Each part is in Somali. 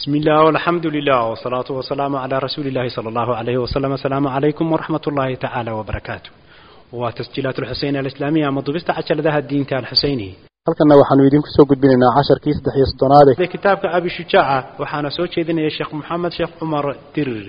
بسم الله والحمد لله والصلاة والسلام على رسول الله صلى الله عليه وسلم السلام عليكم ورحمة الله تعالى وبركاته وتسجيلات الحسين الإسلامية مضبست عشر ذا الدين تاع الحسيني halkanna waxaanu idinku soo gudbinaynaa casharkii saddex iyo soddonaad ee kitaabka abi shujaaca waxaana soo jeedinaya sheekh maxamed sheekh cumar dirir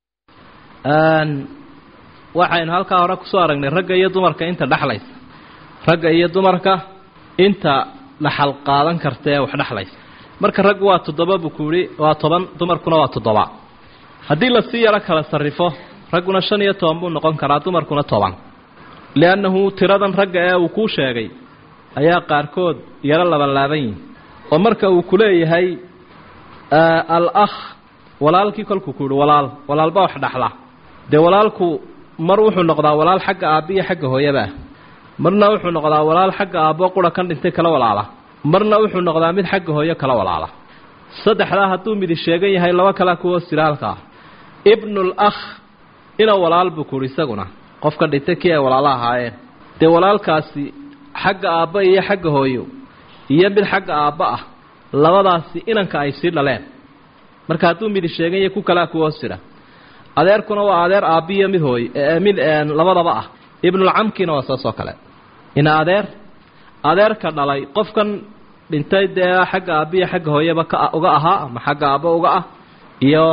waxaynu halkaa hore kusoo aragnay ragga iyo dumarka inta dhexlaysa ragga iyo dumarka inta dhaxal qaadan karta ee wax dhexlaysa marka raggu waa toddoba buu ku yihi waa toban dumarkuna waa toddoba haddii lasii yaro kala sarrifo ragguna shan iyo toban buu noqon karaa dumarkuna toban liannahu tiradan ragga ee uu kuu sheegay ayaa qaarkood yaro labanlaaban yihin oo marka uu ku leeyahay al akh walaalkii kolkuu ku yihi walaal walaalba wax dhaxla dee walaalku mar wuxuu noqdaa walaal xagga aabba iyo xagga hooyaba ah marna wuxuu noqdaa walaal xagga aabbo qura kan dhintay kala walaala marna wuxuu noqdaa mid xagga hooyo kala walaala saddexdaa hadduu midi sheegan yahay laba kalea kuwo sira halkaa ibnul akh ina walaal buu ku yihi isaguna qofka dhintay kii ay walaalo ahaayeen dee walaalkaasi xagga aabba iyo xagga hooyo iyo mid xagga aabba ah labadaasi inanka ay sii dhaleen marka hadduu midi sheegan yahay ku kalea kuwo sira adeerkuna waa adeer aabbiyo mid hooy mid labadaba ah ibnulcamkiina waa saas oo kale ina adeer adeerka dhalay qofkan dhintay dee xagga aabbiyo xagga hooyaba ka uga ahaa ama xagga aabbo uga ah iyo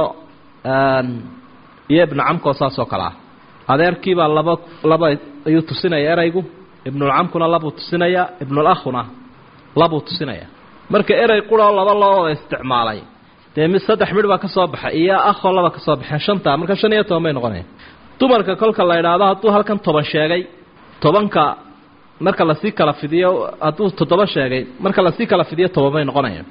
iyo ibnucamkoo saas oo kale ah adeerkiibaa laba laba ayuu tusinaya eraygu ibnulcamkuna labuu tusinaya ibnulakhuna labuu tusinaya marka erey quroo laba loo wada isticmaalay dee mid saddex midh baa ka soo baxay iyo akhoo laba ka soo baxeen shantaa marka shan iyo toban bay noqonaya dumarka kolka la idhaahdo hadduu halkan toban sheegay tobanka marka lasii kala fidiyo hadduu toddoba sheegay marka lasii kala fidiyo toban bay noqonayaan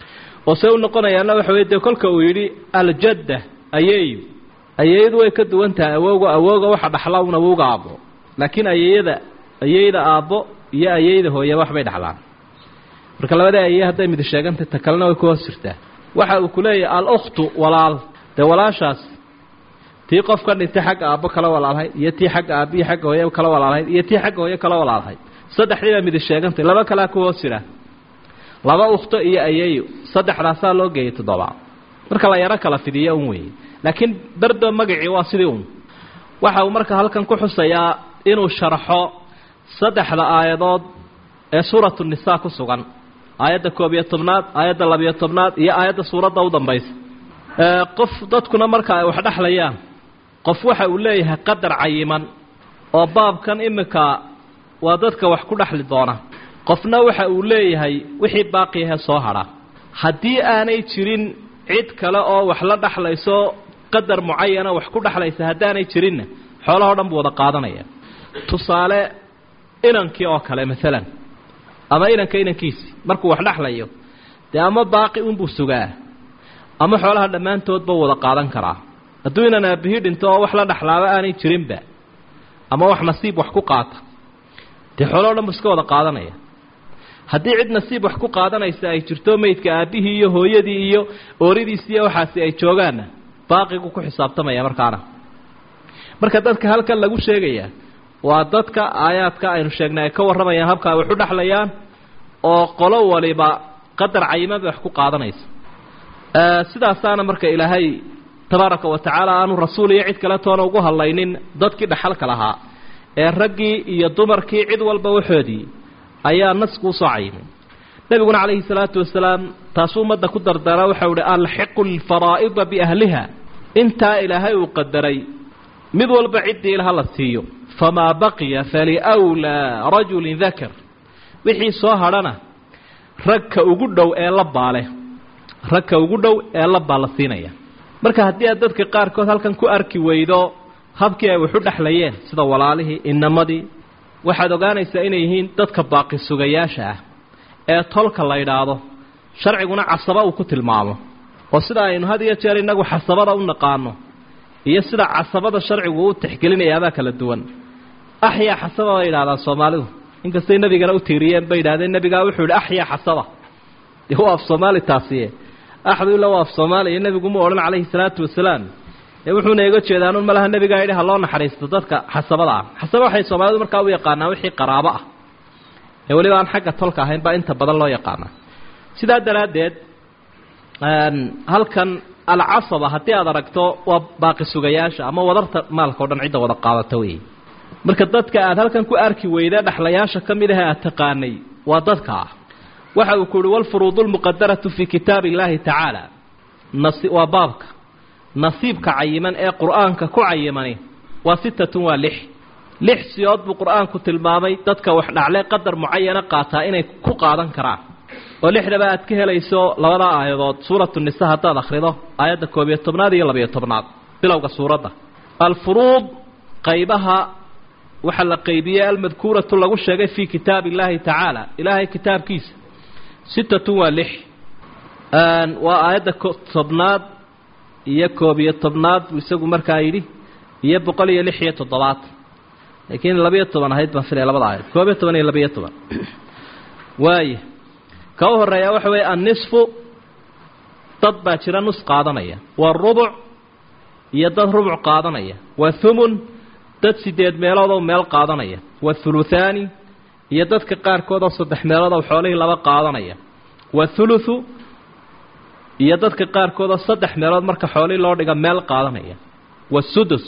oo see u noqonayaana waxa wey dee kolka uu yidhi aljadda ayeeyu ayeeyadu way ka duwan tahay awowga awowga waxa dhaxla un awowga aabbo laakiin ayeeyada ayeyda aabbo iyo ayeyda hooyaba waxbay dhaxlaan marka labada ayey hadday midi sheegantay ta kalena way ku hoos jirtaa waxa uu ku leeyahay al-ukhtu walaal dee walaashaas tii qof ka dhintay xagga aabbo kala walaalhayd iyo tii xagga aabbiyo xagga hooye kala walaalhayd iyo tii xagga hooye kala walaalhayd saddexdii baa midi sheegantay laba kalea ku hoos jira laba ukhto iyo ayeeyo saddexdaasaa loo geeyay toddoba marka la yaro kala fidiyo un weeye laakiin berdo magacii waa sidii un waxa uu marka halkan ku xusayaa inuu sharxo saddexda aayadood ee suuratu nisaa ku sugan aayadda koob iyo tobnaad aayadda labiyo tobnaad iyo aayadda suuradda u dambaysa qof dadkuna marka ay wax dhexlayaan qof waxa uu leeyahay qadar cayiman oo baabkan imika waa dadka wax ku dhexli doona qofna waxa uu leeyahay wixii baaqiyahe soo hadha haddii aanay jirin cid kale oo wax la dhexlayso qadar mucayana wax ku dhexlaysa haddaanay jirinna xoolahao dhan buu wada qaadanaya tusaale inankii oo kale maalan ama inanka inankiisii markuu wax dhexlayo dee ama baaqi unbuu sugaa ama xoolaha dhammaantoodba wada qaadan karaa hadduu inan aabihii dhinto oo wax la dhexlaaba aanay jirinba ama wax nasiib wax ku qaata dee xoolahao dhan buu iska wada qaadanaya haddii cid nasiib wax ku qaadanaysa ay jirto meydka aabbihii iyo hooyadii iyo ooridiisi iyo waxaasi ay joogaanna baaqigu ku xisaabtamaya markaana marka dadka halkan lagu sheegayaa waa dadka aayaadka aynu sheegnay ay ka warramayaan habka ay wax u dhexlayaan oo qolo waliba qadar cayiman bay wax ku qaadanaysa sidaasaana marka ilaahay tabaaraka wa tacaala aanu rasuul iyo cid kale toona ugu hadlaynin dadkii dhaxalka lahaa ee raggii iyo dumarkii cid walba waxoodii ayaa nasku usoo cayimay nebiguna calayhi salaatu wasalaam taasuu ummadda ku dardara waxau ihi alxiqu lfaraa'ida biahliha intaa ilaahay uu qadaray mid walba ciddii ilaha la siiyo famaa baqiya faliwlaa rajulin dakar wixii soo hadhana ragka ugu dhow ee la baale ragka ugu dhow ee la baa la siinaya marka haddii aad dadka qaarkood halkan ku arki weydo habkii ay waxu dhexlayeen sida walaalihii inamadii waxaad ogaanaysaa inay yihiin dadka baaqi sugayaasha ah ee tolka la yidhaahdo sharciguna casaba uu ku tilmaamo oo sida aynu had iyo jeer innagu xasabada u naqaano iyo sida casabada sharcigu u tixgelinayaabaa kala duwan axyaa xasaba bay yidhahdaan soomaalidu inkastay nebigana u tiiriyeen bay yidhahdeen nebigaa wuxuu yidhi axyaa xasaba dee waa af soomaali taasiye axdu ila waa af soomaaliya nebiguma odhan calayhi salaatu wasalaam ee wuxuuna iga jeedaanun malaha nebigaa yidhi ha loo naxariisto dadka xasabada ah xasaba waxay soomaalidu markaa u yaqaanaan wixii qaraabo ah ee weliba aan xagga tolka ahayn baa inta badan loo yaqaanaa sidaa daraaddeed halkan alcasaba haddii aad aragto waa baaqi sugayaasha ama wadarta maalka o dhan cidda wada qaadata wey marka dadka aad halkan ku arki weyda dhexlayaasha ka mid ah aad taqaanay waa dadka ah waxa uu ku uhi walfuruudu lmuqadaratu fii kitaabi illaahi tacaala nasi waa baabka nasiibka cayiman ee qur-aanka ku cayimani waa sitatun waa lix lix siyood buu qur-aanku tilmaamay dadka wax dhacle qadar mucayana qaataa inay ku qaadan karaan oo lixdaba aad ka helayso labada aayadood suuratu nisa haddaad akhrido aayadda koob iyo tobnaad iyo labiyo tobnaad bilowga suuradda alfuruud qaybaha waxaa la qaybiyey almadkuuratu lagu sheegay fii kitaabi illaahi tacaala ilaahay kitaabkiisa sitatun waa lix waa aayadda tobnaad iyo koob iyo tobnaad buu isagu markaa yidhi iyo boqol iyo lix iyo toddobaad laakiin labiyo toban ahayd baan filaya labada aayad koob iyo toban iyo labiyo toban waaya ka u horeeya waxa weeye annisfu dad baa jira nus qaadanaya waa rubuc iyo dad rubuc qaadanaya waa thumun dad sideed meeloodoo meel qaadanaya waa thuluthaani iyo dadka qaarkoodoo saddex meeloodoo xoolihii laba qaadanaya waa thuluthu iyo dadka qaarkoodoo saddex meelood marka xoolihii loo dhiga meel qaadanaya waa sudus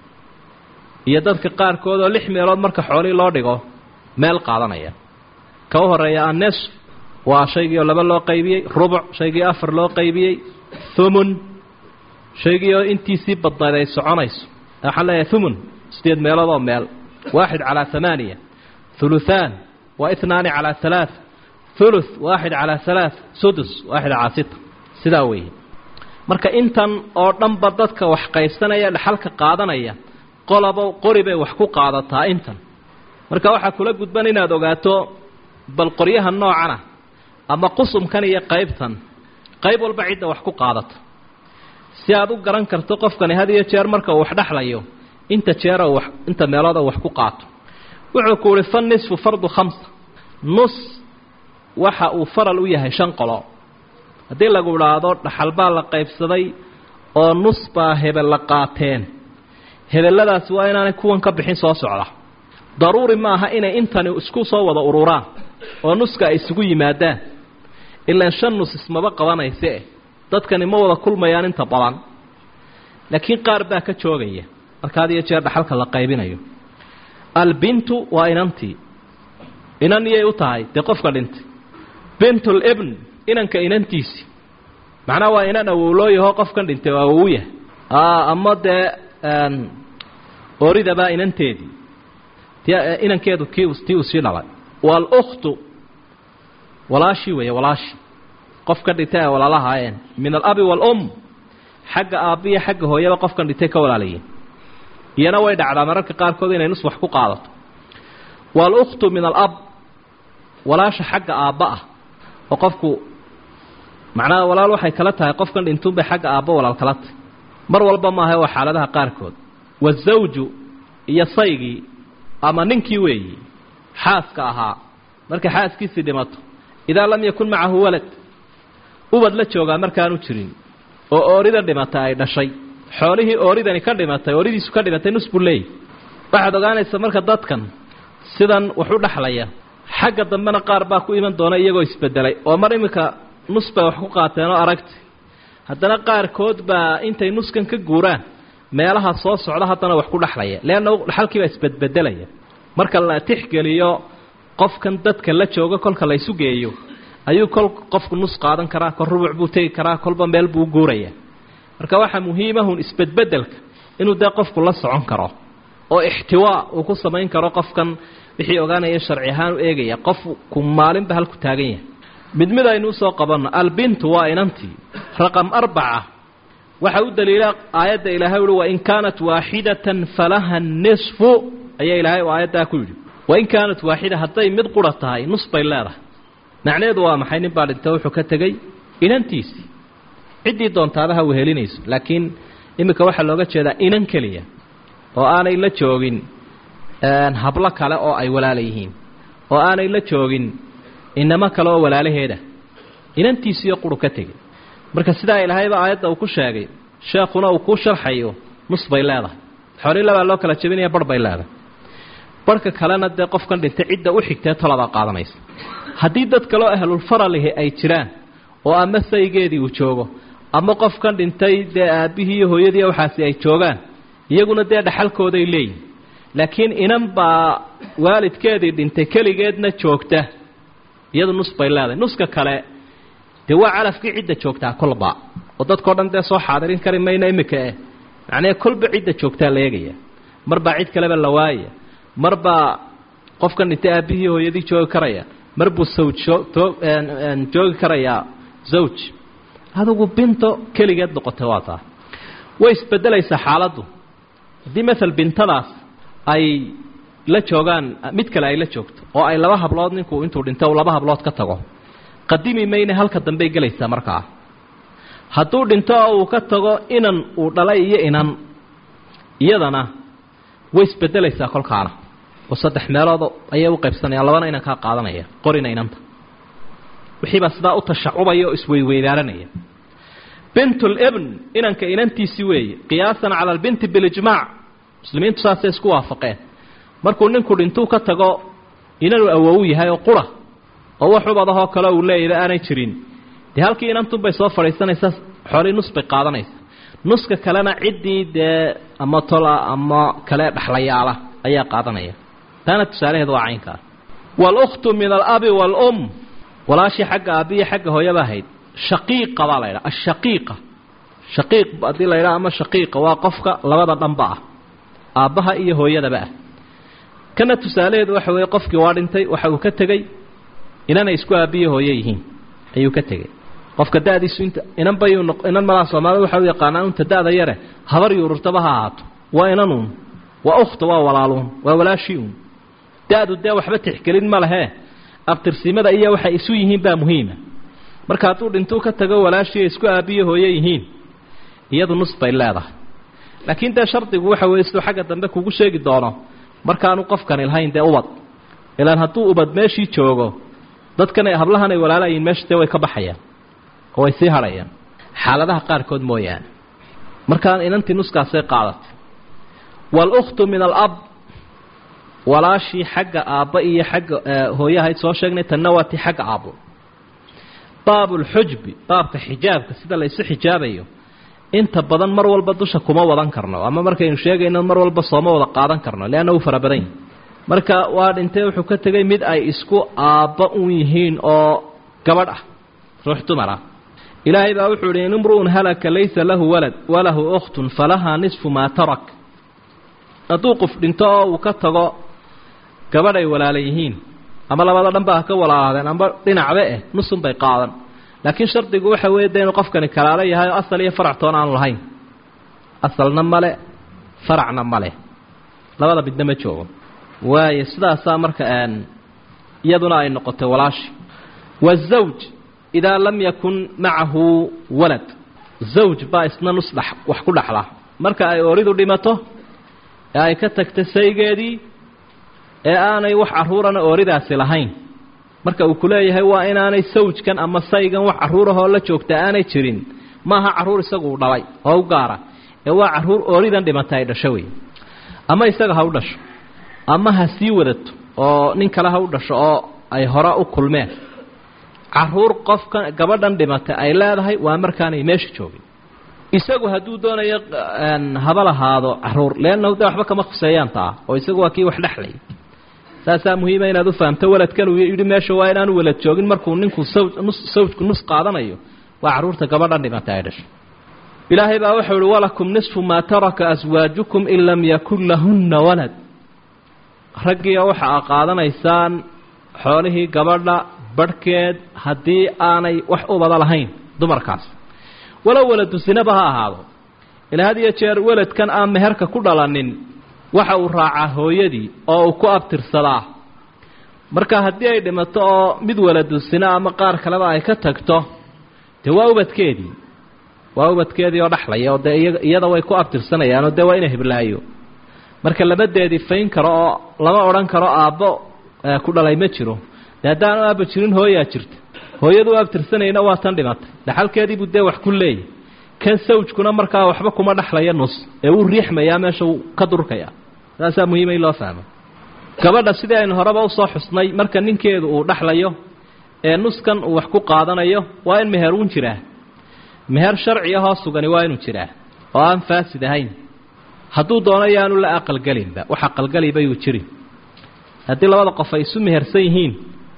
iyo dadka qaarkoodoo lix meelood marka xoolihii loo dhigo meel qaadanaya ka u horeeya annisf waa shaygii oo laba loo qaybiyey rubuc shaygii afar loo qaybiyey thumun shaygii oo intiisii badnayd ay soconayso waxaan leeyahay thumun sideed meelood oo meel waaxid calaa hamaaniya thuluthaan waa itnaani calaa halaa thuluth waaxid calaa halaa sudus waaxid calaa sita sidaa weeye marka intan oo dhanba dadka wax qaybsanaya dhaxalka qaadanaya qolaba qori bay wax ku qaadataa intan marka waxaa kula gudban inaad ogaato bal qoryaha noocana ama qusumkan iyo qaybtan qayb walba cidda wax ku qaadato si aad u garan karto qofkani had iyo jeer marka uu wax dhexlayo inta jeera wax inta meelood uu wax ku qaato wuxuu ku uhi fan nisfu fardu khamsa nus waxa uu faral u yahay shan qolo haddii lagu idhaahdo dhaxal baa la qaybsaday oo nus baa hebel la qaateen hebelladaasi waa inaanay kuwan ka bixin soo socda daruuri ma aha inay intani isku soo wada ururaan oo nuska ay isugu yimaadaan ilaan shan nus ismaba qabanayse dadkani ma wada kulmayaan inta badan laakiin qaar baa ka joogaya marka had iyo jeer dhaxalka la qaybinayo albintu waa inantii inan iyay u tahay dee qofka dhintay bintul ibn inanka inantiisi macnaha waa inan awowlooyaho qofkan dhintay oo awowu yahay ama dee oridabaa inanteedii t inankeedu kii tii uu sii dhalay walukhtu walaashii weeye walaashii qofkan dhintay ay walaalahaayeen min alabi waalum xagga aabbiya xagga hooyaba qofkan dhintay ka walaalayeen iyana way dhacdaa mararka qaarkood inay nus wax ku qaadato walukhtu min alab walaasha xagga aabba ah oo qofku macnaha walaal waxay kala tahay qofkan dhintuunbay xagga aabba walaal kala tahay mar walba maaha waa xaaladaha qaarkood wazawju iyo saygii ama ninkii weeyi xaaska ahaa markay xaaskiisii dhimato idaa lam yakun macahu walad ubad la joogaa markaanu jirin oo oorida dhimatay ay dhashay xoolihii ooridani ka dhimatay ooridiisu ka dhimatay nus buu leeyahy waxaad ogaanaysaa marka dadkan sidan wax u dhexlaya xagga dambena qaar baa ku iman doona iyagoo isbedelay oo mar iminka nus bay wax ku qaateen oo aragti haddana qaarkood baa intay nuskan ka guuraan meelaha soo socda haddana wax ku dhexlaya leanna dhaxalkii baa isbedbedelaya marka la tixgeliyo qofkan dadka la jooga kolka la isu geeyo ayuu kol qofku nus qaadan karaa kol rubuc buu tegi karaa kolba meel buu guuraya marka waxaa muhiimahun isbedbedelka inuu dee qofku la socon karo oo ixtiwaa uu ku samayn karo qofkan wixii ogaanaya sharci ahaan u eegaya qofku maalinba halku taagan yahay mid mid aynu usoo qabanno albintu waa inantii raqam arbaca waxa u daliila aayadda ilaahay uhi wain kaanat waaxidatan falaha nisfu ayaa ilaahay aayaddaa ku yidhi wain kaanat waaxida hadday mid qura tahay nus bay leedahay macnaheedu waa maxay nin baa dhinta wuxuu ka tegey inantiisii ciddii doontaaba ha wehelinayso laakiin iminka waxaa looga jeedaa inan keliya oo aanay la joogin hablo kale oo ay walaala yihiin oo aanay la joogin inamo kale oo walaalaheeda inantiisiiyo quru ka tegey marka sidaa ilaahayba aayadda uu ku sheegay sheekhuna uu kuu sharxayo nus bay leedahay xoolii labaa loo kala jebinaya barh bay leedahay barhka kalena dee qofkan dhintay cidda u xigtee toladaa qaadanaysa haddii dad kaleo ahlulfaralihi ay jiraan oo ama saygeedii uu joogo ama qofkan dhintay dee aabbihii iyo hooyadii waxaasi ay joogaan iyaguna dee dhaxalkooday leeyihin laakiin inan baa waalidkeedii dhintay keligeedna joogta iyadu nus bay leedahay nuska kale dee waa calafkii cidda joogtaa kolba oo dadkao dhan dee soo xaadirin kari mayna imika eh macnee kolba cidda joogtaa la eegaya mar baa cid kaleba la waayaya mar baa qofkan dhintay aabbihii hooyadii joogi karaya mar buu sawj joogi karayaa zawj adigu binto keligeed noqotay waa taa way isbedelaysaa xaaladdu haddii maal bintadaas ay la joogaan mid kale ay la joogto oo ay laba hablood ninku intuu dhinto u laba hablood ka tago qadimi mayne halka dambey gelaysaa markaa hadduu dhinto oo uu ka tago inan uu dhalay iyo inan iyadana way isbedelaysaa kolkaana oo saddex meelood ayay u qaybsanayaan labana inan kaa qaadanaya qorina inanta wixiibaa sidaa u tashacubaya oo isweyweydaananaya bintulibn inanka inantiisii weeye qiyaasan cala albinti bilijmaac muslimiintu saasay isku waafaqeen markuu ninku dhintuu ka tago inanuu awowu yahay oo qura oo wax ubadahoo kale uu leeyaba aanay jirin dee halkii inantunbay soo fadhiisanaysaa xoolii nus bay qaadanaysa nuska kalena ciddii dee ama tola ama kale dhexlayaala ayaa qaadanaya taana tusaalaheedu waa caynkaa walukhtu min alabi waalum walaashii xagga aabbiiyo xagga hooyaba ahayd shaqiiqa baa la ydhaha ashaqiiqa shaqiiq haddii la ydhaha ama shaqiiqa waa qofka labada dhanba ah aabbaha iyo hooyadaba ah kana tusaalaheedu waxa weeye qofkii waa dhintay waxa uu ka tegey inanay isku aabbiyo hooye yihiin ayuu ka tegey qofka da'diisu inta inan bayuu noq inan malaa soomaalida waxa u yaqaanaa unta da'da yare habar yuururtaba ha ahaato waa inanuun waa ukhta waa walaaluun waa walaashii uun da-du dee waxba tixgelin ma lehee abtirsimada iyo waxay isu yihiin baa muhiima marka hadduu dhintuu ka tago walaashii isku aabbiyo hooye yihiin iyadu nus bay leedahay laakiin dee shardigu waxa weeye siduu xagga dambe kugu sheegi doono markaanu qofkani lahayn dee ubad ilaan hadduu ubad meeshii joogo dadkan hablahan ay walaalayiin meesha dee way ka baxayaan oo way sii hadhayaan xaaladaha qaarkood mooyaane markaan inantii nuskaasay qaadatay walukhtu min alab walaashii xagga aabba iyo xagga hooyahayd soo sheegnay tanna waa tii xagga aabbo baabulxujbi baabka xijaabka sida la isu xijaabayo inta badan mar walba dusha kuma wadan karno ama markaynu sheegayno mar walba sooma wada qaadan karno leanna uu fara badan yahi marka waa dhintay wuxuu ka tegay mid ay isku aabba un yihiin oo gabadh ah ruux dumar ah ilaahay baa wuxuu ihi in imru'un halaka laysa lahu walad walahu ukhtun falahaa nisfu maa tarak hadduu qof dhinto oo uu ka tago gabadh ay walaala yihiin ama labada dhanba ha ka walaalaadeen amba dhinacba eh nusun bay qaadan laakiin shardigu waxa weeye de inuu qofkani kalaalo yahay oo asal iyo farac toona aanu lahayn asalna male faracna male labada midna ma joogo waayo sidaasaa marka iyaduna ay noqotay walaashi wazawj idaa lam yakun macahu walad zawj baa isna nus dh wax ku dhaxla marka ay ooridu dhimato ee ay ka tagta saygeedii ee aanay wax carruurana ooridaasi lahayn marka uu ku leeyahay waa inaanay sawjkan ama saygan wax carruurahoo la joogta aanay jirin maaha carruur isaguu dhalay oo u gaara ee waa carruur ooridan dhimata ay dhasho wey ama isaga ha u dhasho ama ha sii wadato oo nin kale ha u dhasho oo ay hore u kulmeen carruur qofkan gabadhan dhimatay ay leedahay waa markaanay meesha joogin isagu hadduu doonayo haba lahaado carruur leannahu de waxba kama khuseeyaan taa oo isagu waa kii wax dhexlay saasaa muhiima inaad u fahamto waladkan uu yidhi meesha waa inaanu walad joogin markuu ninku saw nus sawjku nus qaadanayo waa carruurta gabadhan dhimatay ay dhashay ilaahay baa wuxuu ihi walakum nisfu maa taraka aswaajukum in lam yakun lahunna walad raggiioo waxa a qaadanaysaan xoolihii gabadha barhkeed haddii aanay wax ubada lahayn dumarkaas walow waladu sinaba ha ahaado ilaa had iyo jeer weladkan aan meherka ku dhalanin waxa uu raacaa hooyadii oo uu ku abtirsadaa marka haddii ay dhimato oo mid waladu sina ama qaar kaleba ay ka tagto dee waa ubadkeedii waa ubadkeedii oo dhexlaya oo dee iyada way ku abtirsanayaanoo dee waa ina hiblaayo marka labadeedii fayn karo oo lama odhan karo aabbo ku dhalay ma jiro dee haddaanu aabba jirin hooyaa jirta hooyadu u abtirsanayna waa tan dhimatay dhaxalkeediibuu dee wax ku leeyahy kan sawjkuna markaa waxba kuma dhexlaya nus ee wuu riixmayaa meesha wuu ka durkaya saasaa muhiima in loo fahmo gabadha sidii aynu horeba usoo xusnay marka ninkeedu uu dhexlayo ee nuskan uu wax ku qaadanayo waa in meheruun jiraa meher sharci ahoo sugani waa inuu jiraa oo aan faasid ahayn hadduu doono yaanu la aqalgelinba wax aqalgeliba yuu jirin haddii labada qof ay isu mehersan yihiin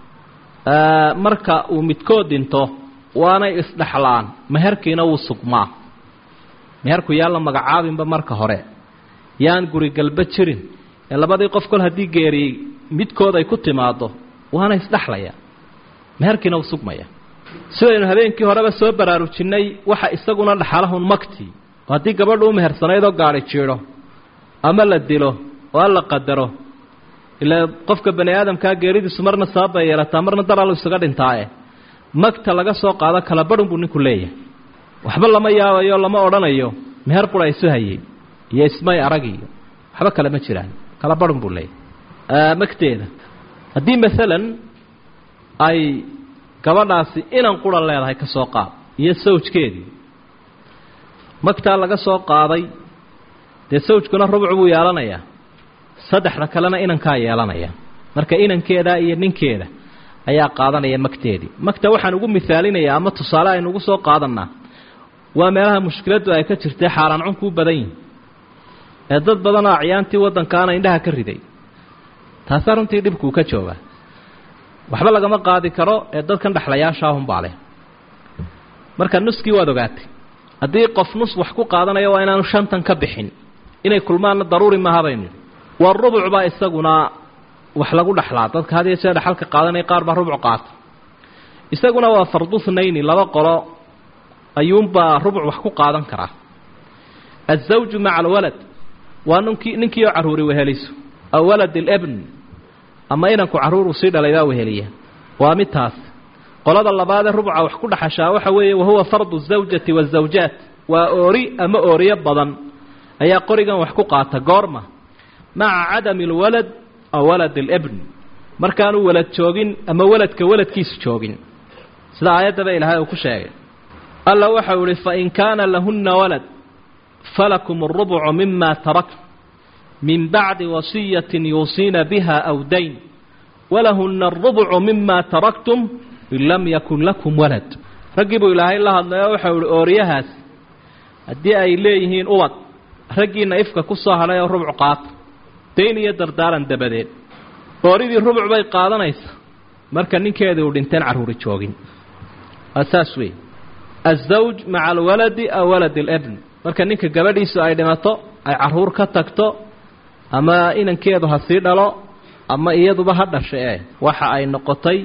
marka uu midkood dhinto waanay isdhexlaan meherkiina wuu sugmaa meherku yaan la magacaabinba marka hore yaan gurigalba jirin ee labadii qof kol haddii geeriyey midkood ay ku timaado waana isdhexlaya meherkiina wuu sugmaya sidaynu habeenkii horeba soo baraarujinnay waxa isaguna dhaxalahun magtii oo haddii gabadhu u mehersanaydoo gaadhi jiidho ama la dilo oo alla qadaro ilaa qofka bani aadamkaa geeridiisu marna sababay yeelataa marna daralu isaga dhintaae magta laga soo qaado kala badhun buu ninku leeyahay waxba lama yaabayo lama odhanayo meher qura isu hayey iyo ismay arag iyo waxba kale ma jiraan kala badhun buu leeyahay magteeda haddii maalan ay gabadhaasi inan qura leedahay ka soo qaad iyo sawjkeedii magtaa laga soo qaaday dee sawjkuna rubuc buu yeelanayaa saddexda kalena inankaa yeelanaya marka inankeeda iyo ninkeeda ayaa qaadanaya magteedii magta waxaan ugu misaalinayaa ama tusaale aynu ugu soo qaadanaa waa meelaha mushkiladdu ay ka jirtay xaaraan cunkuu badan yihin ee dad badanoo acyaantii waddankaana indhaha ka riday taasaa runtii dhibkuu ka joogaa waxba lagama qaadi karo ee dadkan dhexlayaashaahunbaa leh marka nuskii waad ogaatay haddii qof nus wax ku qaadanayo waa inaanu shantan ka bixin inay kulmaanna daruuri maaha baynu yidhi waa rubuc baa isaguna wax lagu dhexlaa dadka had iyo jeer dhexalka qaadanaya qaar baa rubuc qaata isaguna waa fardu thnayni laba qolo ayuunbaa rubuc wax ku qaadan karaa azawju maca alwalad waa ninkii ninkii oo carruuri weheliso aw walad ilebn ama inanku carruur uu sii dhalay baa weheliya waa mid taas qolada labaadee rubca wax ku dhaxashaa waxa weeye wahuwa fardu zawjati waazawjaat waa oori ama ooriyo badan ayaa qorigan wax ku qaata goorma maca cadami alwalad aw walad alibn markaanu walad joogin ama waladka waladkiisu joogin sida aayaddaba ilaahay uu ku sheegay alla waxau ihi fain kaana lahunna walad falakum arubucu mima tarak min bacdi wasiyatin yuusiina biha aw dayn walahunna arubucu mima taraktum in lam yakun lakum walad raggii buu ilaahay la hadlayo waxau ihi ooriyahaas haddii ay leeyihiin ubad raggiina ifka ku soo hadhay oo rubuc qaata dayn iyo dardaaran dabadeed ooridii rubuc bay qaadanaysa marka ninkeedii uu dhinteen carruuri joogin waa saas wey azawj maca alwaladi aw walad alibn marka ninka gabadhiisu ay dhimato ay carruur ka tagto ama inankeedu ha sii dhalo ama iyaduba ha dhasha e waxa ay noqotay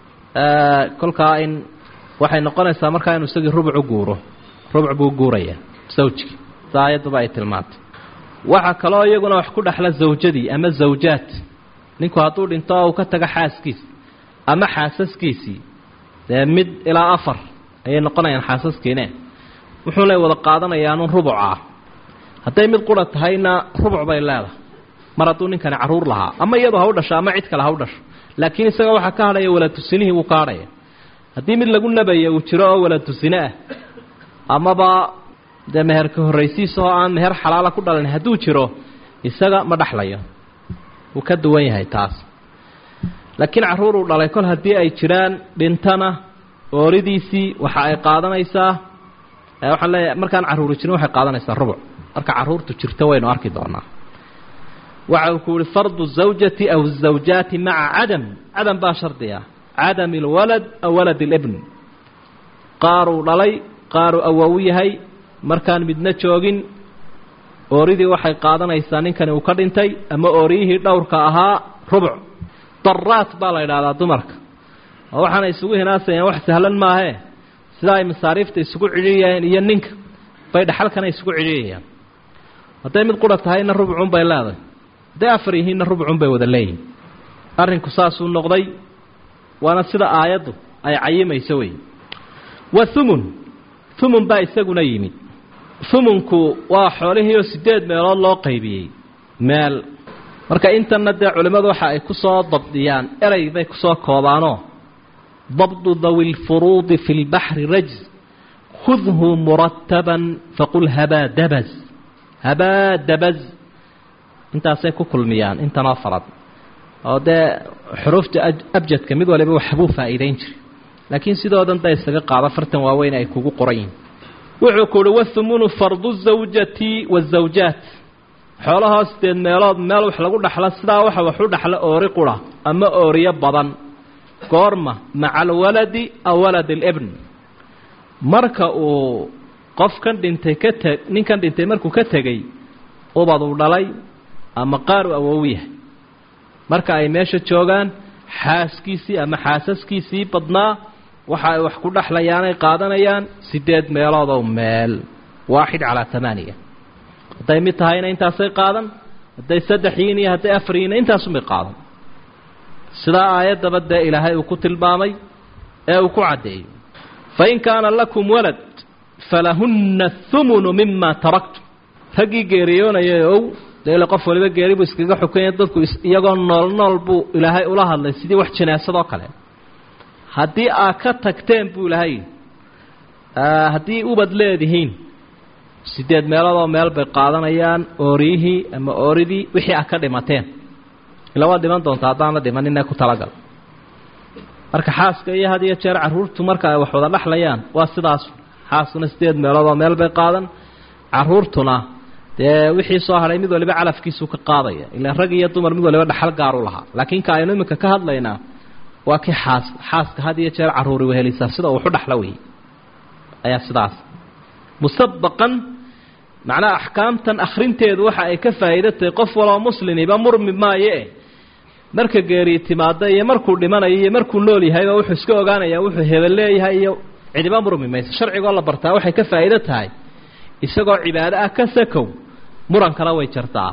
kolkaa in waxay noqonaysaa markaa inuu isagii rubuc u guuro rubuc buu guuraya sawjkii sa aayadduba ay tilmaantay waxaa kaloo iyaguna wax ku dhexla zawjadii ama zawjaad ninku hadduu dhinto oo uu ka tago xaaskiis ama xaasaskiisii dee mid ilaa afar ayay noqonayaan xaasaskiine wuxuunay wada qaadanayaanun rubucah hadday mid qura tahayna rubuc bay leedahay mar hadduu ninkani carruur lahaa ama iyadu ha u dhasho ama cid kale ha u dhasho laakiin isaga waxaa ka hadhaya walaatusinihii wuu ka hadhaya haddii mid lagu nabaya uu jiro oo walaatusine ah amaba dee meherka horraysiisa oo aan meher xalaala ku dhalin hadduu jiro isaga ma dhexlayo wuu ka duwan yahay taas laakiin carruur uu dhalay kol haddii ay jiraan dhintana ooridiisii waxa ay qaadanaysaa waxaan leeyahay markaan carruuri jirin waxay qaadanaysaa rubuc marka carruurtu jirto waynu arki doonaa waxa uu ku yihi fardu zawjati aw zawjaati maca cadam cadam baa shardiga cadami alwalad aw walad alibn qaaruu dhalay qaaruu awowu yahay markaan midna joogin ooridii waxay qaadanaysaa ninkani uu ka dhintay ama ooriyihii dhowrka ahaa rubuc daraat baa la idhahdaa dumarka oo waxaana isugu hinaasayaan wax sahlan maahee sida ay masaariifta isugu cidhiyayeen iyo ninka bay dhaxalkana isugu cidhiyayaan hadday mid qura tahayna rubucun bay leedahay hadday afar yihiinna rubucun bay wada leeyihin arrinku saasuu noqday waana sida aayaddu ay cayimayso wey wa humun humun baa isaguna yimid humunku waa xoolihii oo sideed meelood loo qaybiyey meel marka intanna dee culimmadu waxa ay ku soo dabdiyaan erey bay kusoo koobaanoo dabdu dawi lfuruudi fi lbaxri rajz khudhu murataban faqul habaa dabaz habaa dabaz intaasay ku kulmiyaan intanoo farad oo dee xuruufta abjadka mid waliba waxbuu faa'iidayn jiray laakiin sidoodan da isaga qaado fartan waaweyn ay kugu qoran yihin wuxuu ku uhi wathumunu fardu zawjati waazawjaat xoolahoo sideed meelood meel wax lagu dhaxlo sidaa waxa wax u dhaxlo oori qura ama ooriyo badan goorma maca alwaladi aw walad alibn marka uu qofkan dhintay ka teg ninkan dhintay markuu ka tegey ubad uu dhalay ama qaar u awow yahay marka ay meesha joogaan xaaskiisii ama xaasaskiisii badnaa waxa ay wax ku dhexlayaanay qaadanayaan sideed meeloodoo meel waaxid calaa tamaaniya hadday mid tahayna intaasay qaadan hadday saddex yiin iyo hadday afar yiinna intaasunbay qaadan sidaa aayaddaba dee ilaahay uu ku tilmaamay ee uu ku caddeeyey fain kaana lakum walad falahunna humunu mima taraktum raggii geeriyoonayay ow dee ila qof waliba geeri buu iskaga xukanya dadku iyagoo nool nool buu ilaahay ula hadlay sidii wax jinaasadoo kale haddii aad ka tagteen buu ilaahay haddii ubad leedihiin sideed meeloodoo meel bay qaadanayaan ooriyihii ama ooridii wixii aad ka dhimateen ila waad dhiman doontaa haddaana dhimanina ku talagal marka xaaska iyo had iyo jeer carruurtu marka ay wax wada dhexlayaan waa sidaas xaaskuna sideed meeloodoo meel bay qaadan carruurtuna dee wixii soo hadhay mid waliba calafkiisuu ka qaadaya ilaa rag iyo dumar mid waliba dhaxal gaaru lahaa laakiin ka aynu iminka ka hadlaynaa waa kii xaas xaaska had iyo jeer carruuri wehelisaa sida waxu dhaxla wey ayaa sidaas musabaqan macnaha axkaamtan akhrinteedu waxa ay ka faa'iida tahay qof waloo muslimiba murmi maaye marka geeri timaada iyo markuu dhimanayo iyo markuu nool yahayba wuxuu iska ogaanayaa wuxuu hebel leeyahay iyo cidiba murmi mayso sharcigoo la bartaa waxay ka faa'iido tahay isagoo cibaado ah ka sakow murankana way jartaa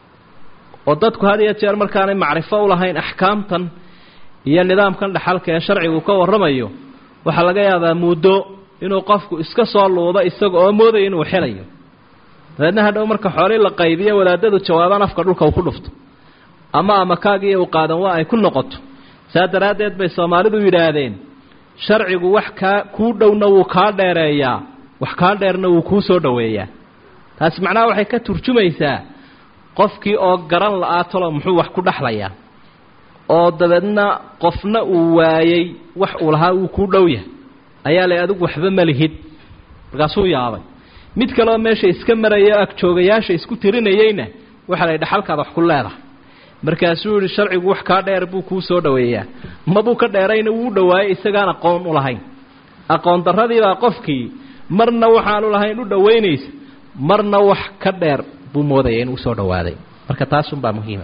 oo dadku had iyo jeer markaanay macrifo u lahayn axkaamtan iyo nidaamkan dhaxalka ee sharcigu ka warramayo waxaa laga yaabaa muddo inuu qofku iska soo luudo isaga oo moodaya inuu xelayo dabeedna hadhow marka xoolii la qaybiyo wadaadadu jawaabaan afka dhulka uu ku dhufto ama amakaagiiyo u qaadan waa ay ku noqoto saa daraaddeed bay soomaalidu yidhaahdeen sharcigu wax kaa kuu dhowna wuu kaa dheereeyaa wax kaa dheerna wuu kuu soo dhoweeyaa taasi macnaha waxay ka turjumaysaa qofkii oo garan la-aa talo muxuu wax ku dhexlayaa oo dabeedna qofna uu waayey wax uu lahaa wuu kuu dhow yahay ayaa lay adigu waxba ma lihid markaasuu yaabay mid kaleoo meesha iska maraya o agjoogayaasha isku tirinayeyna waxaa la dhexalkaad wax ku leedahay markaasuu yihi sharcigu wax kaa dheer buu kuu soo dhoweeyaa mabuu ka dheerayna wuu dhawaayey isagaan aqoon u lahayn aqoon darradiibaa qofkii marna waxaanu lahayn u dhowaynaysa marna wax ka dheer buu moodaya inuu usoo dhowaaday marka taasunbaa muhiima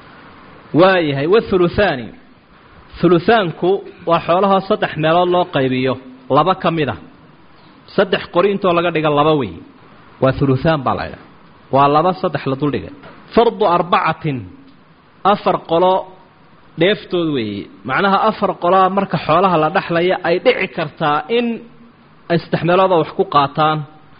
waayahay wathuluthaani thuluthaanku waa xoolahoo saddex meelood loo qaybiyo laba ka mid a saddex qori intoo laga dhiga laba wey waa thuluthaan baa la ydhaha waa laba saddex la duldhigay fardu arbacatin afar qolo dheeftood weeye macnaha afar qoloa marka xoolaha la dhexlaya ay dhici kartaa in ay saddex meelooda wax ku qaataan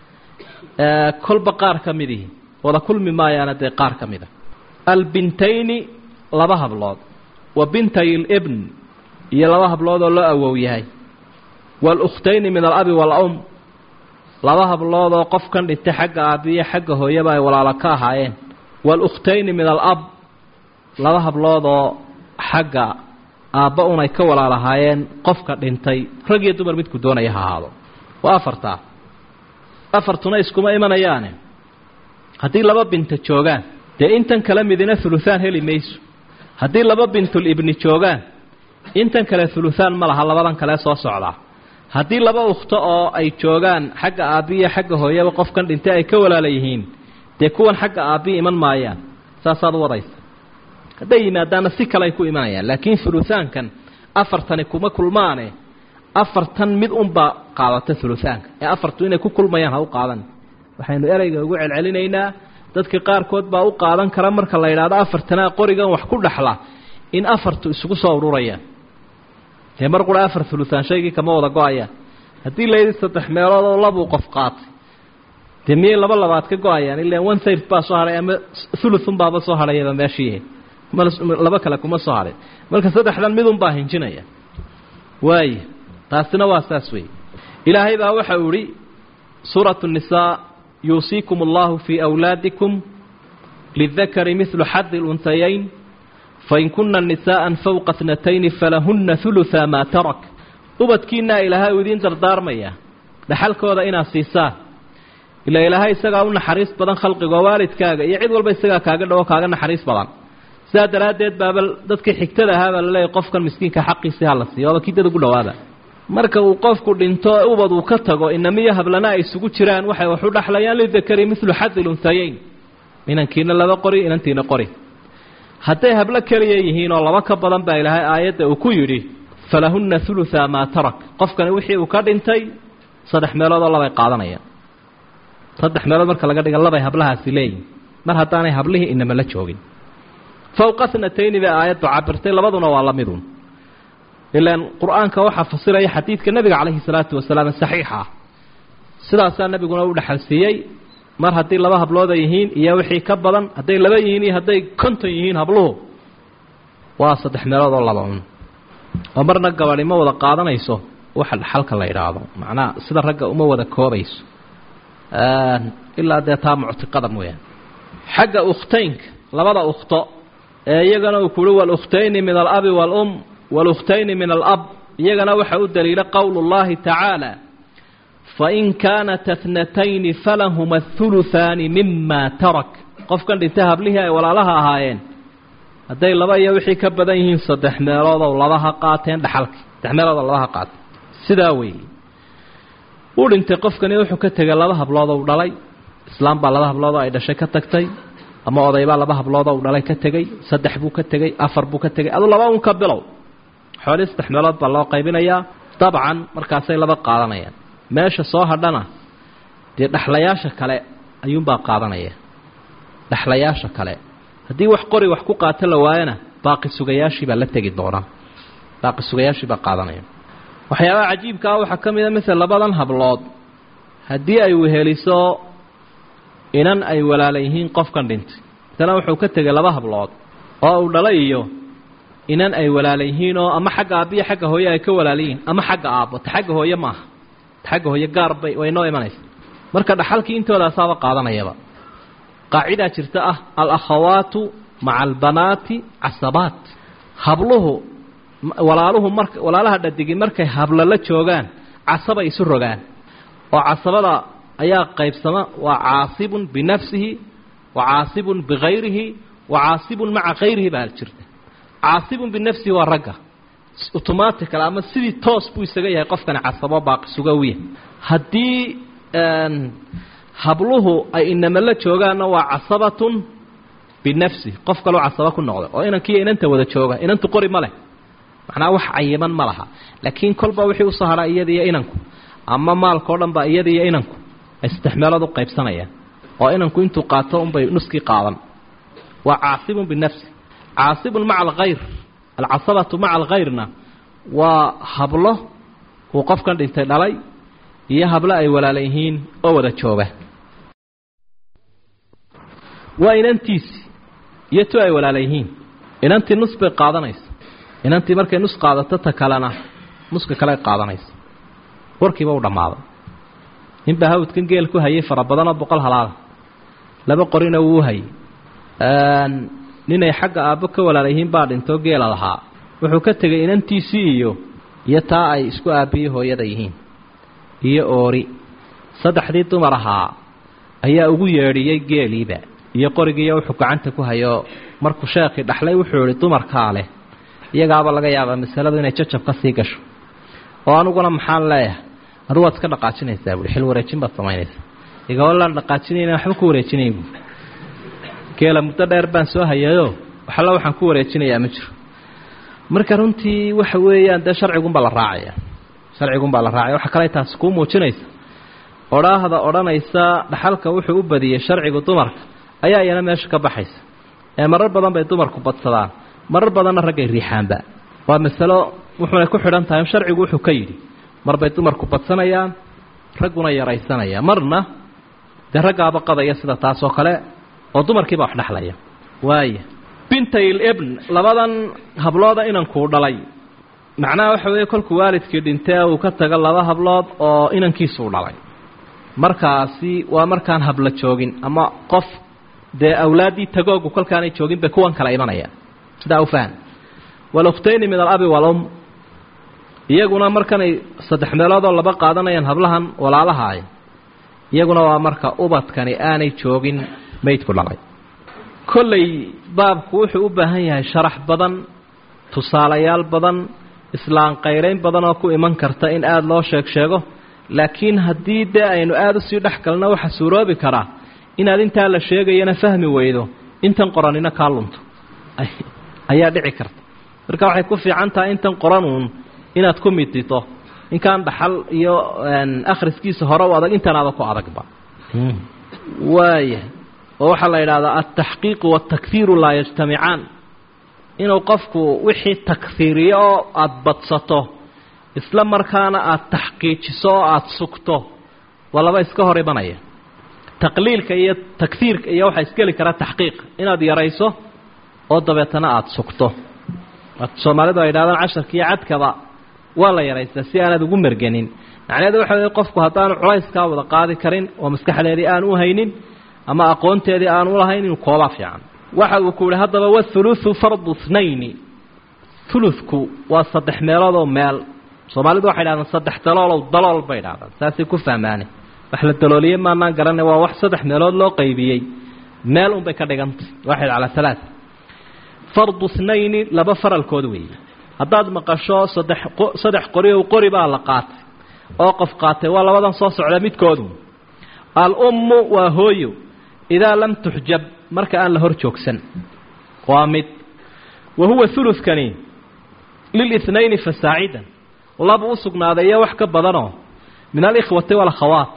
kolba qaar ka midihi wada kulmi maayaana dee qaar ka mid a albintayni laba hablood wa bintay libn iyo laba hablood oo loo awow yahay waalukhtayni min alabi waalum laba hablood oo qofkan dhintay xagga aabiyo xagga hooyaba ay walaalo ka ahaayeen waalukhtayni min alab laba hablood oo xagga aabba un ay ka walaalahaayeen qofka dhintay rag iyo dumar midku doonaya ha ahaado waa afartaa afartuna iskuma imanayaane haddii laba binta joogaan dee intan kala midina huluthaan heli mayso haddii laba bintul ibni joogaan intan kale huluthaan ma laha labadan kale soo socdaa haddii laba ukhto oo ay joogaan xagga aabbiiyo xagga hooyaba qofkan dhintay ay ka walaala yihiin dee kuwan xagga aabbii iman maayaan saasaad u wadaysa hadday yimaadaanna si kale ay ku imanayaan laakiin huluthaankan afartani kuma kulmaane afartan mid unbaa qaadata huluthaanka ee afartu inay ku kulmayaan ha u qaadan waxaynu ereyga ugu celcelinaynaa dadka qaarkood baa u qaadan kara marka la yidhaahdo afartanaa qorigan wax ku dhexla in afartu isugu soo ururayaan dee mar qura afar huluthaan shaygii kama wada go-ayaan haddii layidhi saddex meelood oo labuu qof qaatay dee miyay laba labaad ka go-ayaan ilaan one third baa soo hadhay ama thuluthun baaba soo hadhayaba meeshii laba kale kuma soo hadhay marka saddexdan midunbaa hinjinaya waaya taasina waa saas weeye ilaahay baa waxa uu ihi suuratu nisaa yuusiikum allahu fii awlaadikum lidakari midlu xadi luntayayn fain kuna nisaءa fowqa اtnatayni falahuna hulutha maa tarak ubadkiinaa ilaahay uu idiin dardaarmaya dhaxalkooda inaad siisaan ila ilaahay isagaa u naxariis badan khalqigoo waalidkaaga iyo cid walba isagaa kaaga dhawo kaaga naxariis badan sidaa daraaddeed baaba dadkii xigtada ahaa baa laleeyahy qofkan miskiinka xaqiisii hala siiyo waaba kii dad ugu dhawaada marka uu qofku dhinto ubad uu ka tago inamiyo hablana ay isugu jiraan waxay wax u dhaxlayaan lidakari milu xadil unhayeyn inankiina laba qori inantiina qori hadday hablo keliya yihiin oo laba ka badan baa ilaahay aayadda uu ku yidhi falahunna hulutha maa tarak qofkani wixii uu ka dhintay saddex meelood oo labay qaadanayaan saddex meelood marka laga dhiga labay hablahaasi leeyihin mar haddaanay hablihii inama la joogin fowqa snatayni bay aayaddu cabirtay labaduna waa la midun ilaan qur-aanka waxaa fasiraya xadiidka nebiga calayhi salaatu wasalaam saxiixa ah sidaasaa nebiguna u dhexalsiiyey mar haddii laba hablooda yihiin iyo wixii ka badan hadday laba yihiin iyo hadday konton yihiin habluhu waa saddex meelood oo laba un oo marna gabadhi ma wada qaadanayso waxa dhaxalka la yidhaahdo macnaha sida ragga uma wada koobayso ilaa dee taa muctiqada mooyaane xagga ukhtaynka labada ukhto ee iyagana uu kuhi walukhtayni min alabi waalum walukhtayni min alab iyagana waxa u daliila qowlu llahi tacaala fain kaanat athnatayni falahuma ahuluhaani mima tarak qofkan dhintay hablihii ay walaalaha ahaayeen hadday laba iyo wixii ka badan yihiin saddex meeloodow labaha qaateen dhaxalki saddex meeloodoo labaha qaateen sidaa weeye uu dhintay qofkani wuxuu ka tegay laba habloodoo u dhalay islaam baa laba habloodoo ay dhashay ka tagtay ama odaybaa laba habloodoo u dhalay ka tegey saddex buu ka tegey afar buu ka tegey adu laba un ka bilow xoolii saddex meelood baa loo qaybinayaa dabcan markaasay laba qaadanayaan meesha soo hadhana dee dhexlayaasha kale ayuunbaa qaadanaya dhexlayaasha kale haddii wax qori wax ku qaato la waayana baaqi sugayaashii baa la tegi doonaa baaqi sugayaashii baa qaadanaya waxyaabaha cajiibka ah waxaa ka mid a masel labadan hablood haddii ay weheliso inan ay walaala yihiin qofkan dhintay matala wuxuu ka tegay laba hablood oo uu dhalay iyo inan ay walaala yihiin oo ama xagga aabbiyo xagga hooye ay ka walaala yihiin ama xagga aabbo ta xagga hooye maaha ta xagga hooye gaar bay way noo imanaysa marka dhaxalkii intoodasaaba qaadanayaba qaacidaa jirta ah alakhawaatu maca albanaati casabaat habluhu walaaluhu mar walaalaha dhadigi markay hablo la joogaan casabay isu rogaan oo casabada ayaa qaybsama waa caasibun binafsihi wa caasibun bikayrihi wa caasibun maca kayrihi baa jirta caasibun binafsihi waa ragga automatical ama sidii toos buu isaga yahay qofkani casabo baaqi suga u yahay haddii habluhu ay inama la joogaanna waa casabatun binafsi qof kaloo casaba ku noqda oo inankiiyo inanta wada jooga inantu qori ma leh macnaa wax cayiman ma laha laakiin kolba wixii usoo hadhaa iyadiiyo inanku ama maalkao dhan ba iyadiiyo inanku ay saddex meelood u qaybsanayaan oo inanku intuu qaato unbay nuskii qaadan waa caasibun binafsi caasibun maca alkhayr alcasabatu maca alkhayrna waa hablo uu qofkan dhintay dhalay iyo hablo ay walaala yihiin oo wada jooga waa inantiisi iyo tu ay walaala yihiin inantii nus bay qaadanaysa inantii markay nus qaadato ta kalena nuska kale qaadanaysa warkiiba u dhammaaday ninbaa hawdkan geel ku hayay fara badanoo boqol halaada laba qorina wuu hayay ninay xagga aabbo ka walaala yihiin baa dhintoo geela lahaa wuxuu ka tegay inantiisii iyo iyo taa ay isku aabbiyo hooyada yihiin iyo oori saddexdii dumar ahaa ayaa ugu yeedhiyey geeliiba iyo qorigiiyo wuxuu gacanta ku hayo markuu sheekhii dhaxlay wuxuu ihi dumarkaa leh iyagaaba laga yaabaa masaladu inay jajab ka sii gasho oo aniguna maxaan leeyahay adugu waad iska dhaqaajinaysaa buui xil wareejin baad samaynaysaa igawalaan dhaqaajinayna waxba ku wareejinayn buui geela muddo dheer baan soo hayayoo waxalla waxaan ku wareejinayaa ma jiro marka runtii waxa weeyaan dee sharcigunbaa la raacaya sharcigunbaa la raacaya waxaa kale taasi kuu muujinaysa odhaahda odhanaysa dhaxalka wuxuu u badiyey sharcigu dumarka ayaa iyana meesha ka baxaysa ee marar badan bay dumarku badsadaan marar badanna raggay riixaanba waa masalo wuxuunay ku xidhan tahay sharcigu wuxuu ka yidhi mar bay dumarku badsanayaan ragguna yaraysanaya marna dee raggaaba qadaya sida taas oo kale oo dumarkiiba wax dhexlaya waaya bintayl ibn labadan hablooda inankuu dhalay macnaha waxa weeye kolkuu waalidkii dhintee uu ka tago laba hablood oo inankiisuu dhalay markaasi waa markaan habla joogin ama qof dee awlaaddii tagoogu kolkaanay joogin bay kuwan kala imanayaan sidaa u fahan walukhtayni min alabi walum iyaguna markanay saddex meeloodoo laba qaadanayaan hablahan walaalahaay iyaguna waa marka ubadkani aanay joogin maydku dhalay kollay baabku wuxuu u baahan yahay sharax badan tusaalayaal badan islaan qayrayn badan oo ku iman karta in aada loo sheeg sheego laakiin haddii dee aynu aada usii dhex galno waxa suuroobi karaa inaad intaa la sheegayana fahmi weydo intan qoranina kaa lunto ayaa dhici karta marka waxay ku fiican tahay intan qoranuun inaad ku midito inkaan dhaxal iyo akhriskiisa hore u adag intanaada ku adagba waaya oo waxaa la yidhahdaa altaxqiiqu waaltakfiiru laa yajtamicaan inuu qofku wixii takfiiriyo oo aada badsato isla markaana aada taxqiijiso oo aada sugto waa laba iska hor imanaya taqliilka iyo takfiirka iyo waxaa isgeli karaa taxqiiq inaad yarayso oo dabeetana aada sugto soomaalidu ay yidhahdaan casharka iyo cadkaba waa la yaraystaa si aanaad ugu mergenin macnaheedu waxa wey qofku haddaanu culayskaa wada qaadi karin oo maskaxdeedii aan u haynin ama aqoonteedii aan u lahayn inuu koobaa fiican waxa uu ku yihi haddaba wathuluthu fardu thnayni thuluthku waa saddex meeloodoo meel soomaalidu waxay dhahdaan saddex daloolow dalool bay dhahdaan saasay ku fahmaane wax la dalooliye maanaan garanay waa wax saddex meelood loo qaybiyey meel unbay ka dhigantay waxay calaa halaa fardu thnayni laba faralkood weeye haddaad maqasho saddex saddex qori o qori baa la qaatay oo qof qaatay waa labadan soo socda midkoodu al-ummu waa hooyo idaa lam tuxjab marka aan la hor joogsan waa mid wa huwa hulukani lilithnayni fasaacidan laba u sugnaaday iyo wax ka badanoo min alikhwati walakhawaat